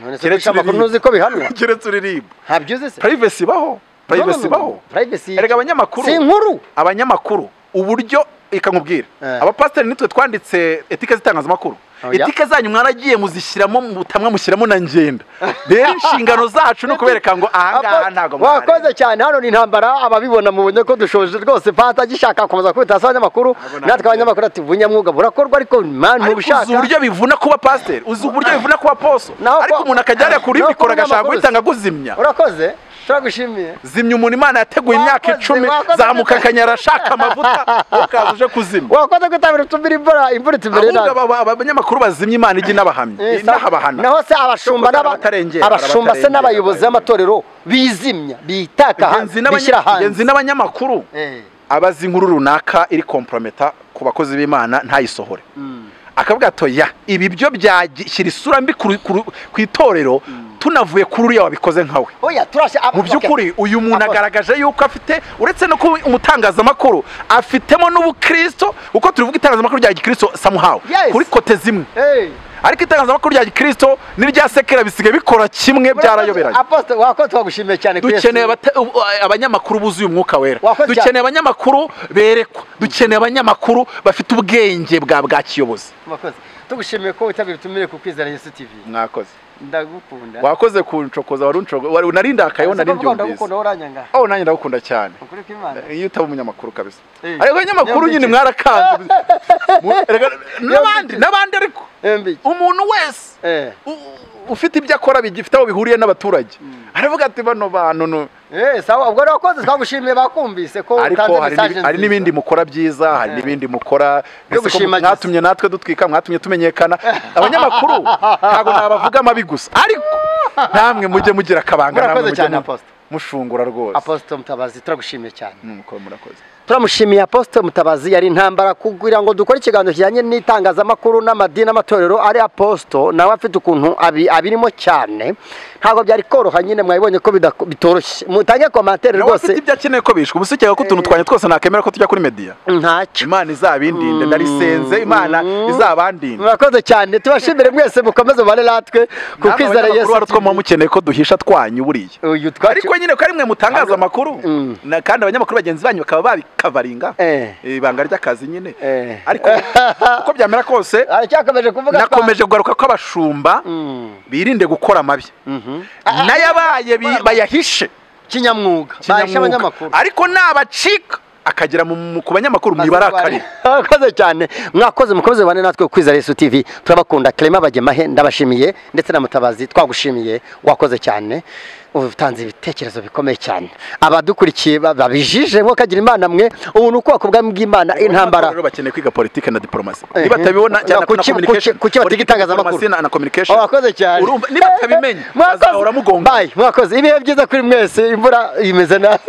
none se keretse kwica amakuru uririmba. ntuzi ko bihanwa keretse uririmba ntabyo uzi se purayivesi ibaho purayivesi ibaho Privacy erega abanyamakuru si inkuru abanyamakuru uburyo reka nkubwire Eh. abapasiteri nitwe twanditse etike z'itangazamakuru Oya. etike zanyu mwaragiye muzishyiramo mu butamwa mushyiramo na ngenda rero inshingano zacu ni ukubereka ngo ahangaha ntabwo wakoze cyane hano ni intambara ababibona mubonye ko dushoje rwose pata gishaka gukomeza kwita se abanyamakuru Ntabwo natwe nabyo. abanyamakuru ati ubunyamwuga burakorwa ariko mani ariko uzi mubushaka uburyo bivuna kuba pasiteri uzi uburyo bivuna kuba poso Naho ariko kwa- umuntu akajya yajya kuri naho mikoro kuba agashaka amakuru guhita se. akaguzimya urakoze turagushimiye zimya umuntu imana yateguye imyaka Wakoze, icumi wakoze. zamuka akanyara ashaka amavuta ukaza uje kuzimya wakoze kwitabira utumira imvura imvura itubere ahubwo aba- aba- abanyabanyamakuru bazimya imana ijya inabahamya inahabahana naho se abashumba Kuko hari n'aba- abatarengera, abashumba se hari n'abayobozi b'amatorero bizimya bitaka Ingenzi hanze n'abanya- bishyira ingenzi hanze n'abanyamakuru Eh, abazi inkuru runaka iri komprometa ku bakozi b'imana ntayisohore mm. akavuga ato ya ibi byo byashyira isura mbi ku ru- ku ru- ku itorero tunavuye kuri uriya wabikoze nkawe oya turashe mu by'ukuri uyu muntu agaragaje yuko afite uretse no kuba umutangazamakuru afitemo n'ubukristo uko tubivuga itangazamakuru rya gikristo samuhawe Yes. kuri kote zimwe hey. ariko itangazamakuru rya gikristo n'irya sekera bisigaye bikora kimwe byarayoberanye aposite wakoze twagushimiye cyane kuri Yesu. dukeneye abata- ubu- abanyamakuru buzuye umwuka wera Wakoze cyane. dukeneye abanyamakuru berekwa dukeneye abanyamakuru bafite ubwenge bwa bwa kiyobozi Murakoze. tugushimiye ko witabira utumire ku kwizera yesu tv mwakoze ndagukunda wakoze kuncokoza wari uncokoza wari unarindakaye Ese kuvuga unarindiyumvise ndagukunda waranyanga aho nanjye ndagukunda cyane ukuri kw'imana iyo utaba umunyamakuru kabisa Eh. ariko abanyamakuru nyine mwarakanze Mu- erega- n'abandi Yombi. n'abandi ariko Embi. umuntu wese Eh. u- ufite ibyo akora bigifite aho bihuriye n'abaturage aravuga ati bano bantu ni- Eh, sawa ubwo wakoze twagushimiye bakumvise ko ariko utanze hari message n'ibi- hari nziza. n'ibindi mukora byiza hari Eh. n'ibindi mukora Yo Mbese ko gushimagiza. mwatumye natwe dutwika mwatumye tumenyekana abanyamakuru ntabwo nabavuga amabi gusa ariko namwe mujye mugira akabanga namwe Murakoze mujye cyane, mu- Apostle. mushungura rwose aposite mutabazi turagushimiye cyane Mm, ko murakoze turamushimiye aposite mutabazi yari intambara kugira ngo dukore ikiganiro kijyanye n'itangazamakuru n'amadini n'amatorero ari aposito nawe afite ukuntu abi- abirimo cyane ntabwo byari koroha nyine mwabibonye ko bidako- bitoroshye mutange komantere nawe afite rwose ibyo akeneye ko bishwa ubu ukeka ko utuntu twanye twose nakemera ko tujya kuri mediya ntacyo imana izabindinde ndarisenze imana izabandinde murakoze cyane tubashimire mwese mukomeze mubane natwe ku Namwe kwizera abanyamakuru yesu hari utwo muba mukeneye ko duhisha twanyu buriya uyu ariko nyine ko ari mwe mutangaza amakuru Mm. Na- kandi abanyamakuru bagenzi banyu bakaba babikavaringa Eh. ibanga ry'akazi nyine Eh. ariko uko byamera kose aracyakomeje kuvuga nakomeje kugaruka ko abashumba Mm. birinde gukora amabi n'ayabaye bi- bayahishe kinyamwuga bahisha kinyamwuga abanyamakuru ariko nabacika akagera mu- mu- ku banyamakuru mwibarakari mwakoze cyane mwakoze mukomeze bane natwe ku kwizera yesu tv turabakunda clement bagemahe ndabashimiye ndetse na mutabazi twagushimiye wakoze cyane utanze ibitekerezo bikomeye cyane abadukurikiye ba- babijije bo kagira imana mwe ubu ni ubwoko bwami bw'imana intambara rero bakeneye kwiga politike na diplomasi Eh, nibatabibona cyane na kuki- kuki- kuki batiga itangazamakuru? na, na communication wakoze cyane urumva niba atabimenya Mwakoze. azahora amugonga Bye, mwakoze ibihe byiza kuri mwese imvura imeze nabi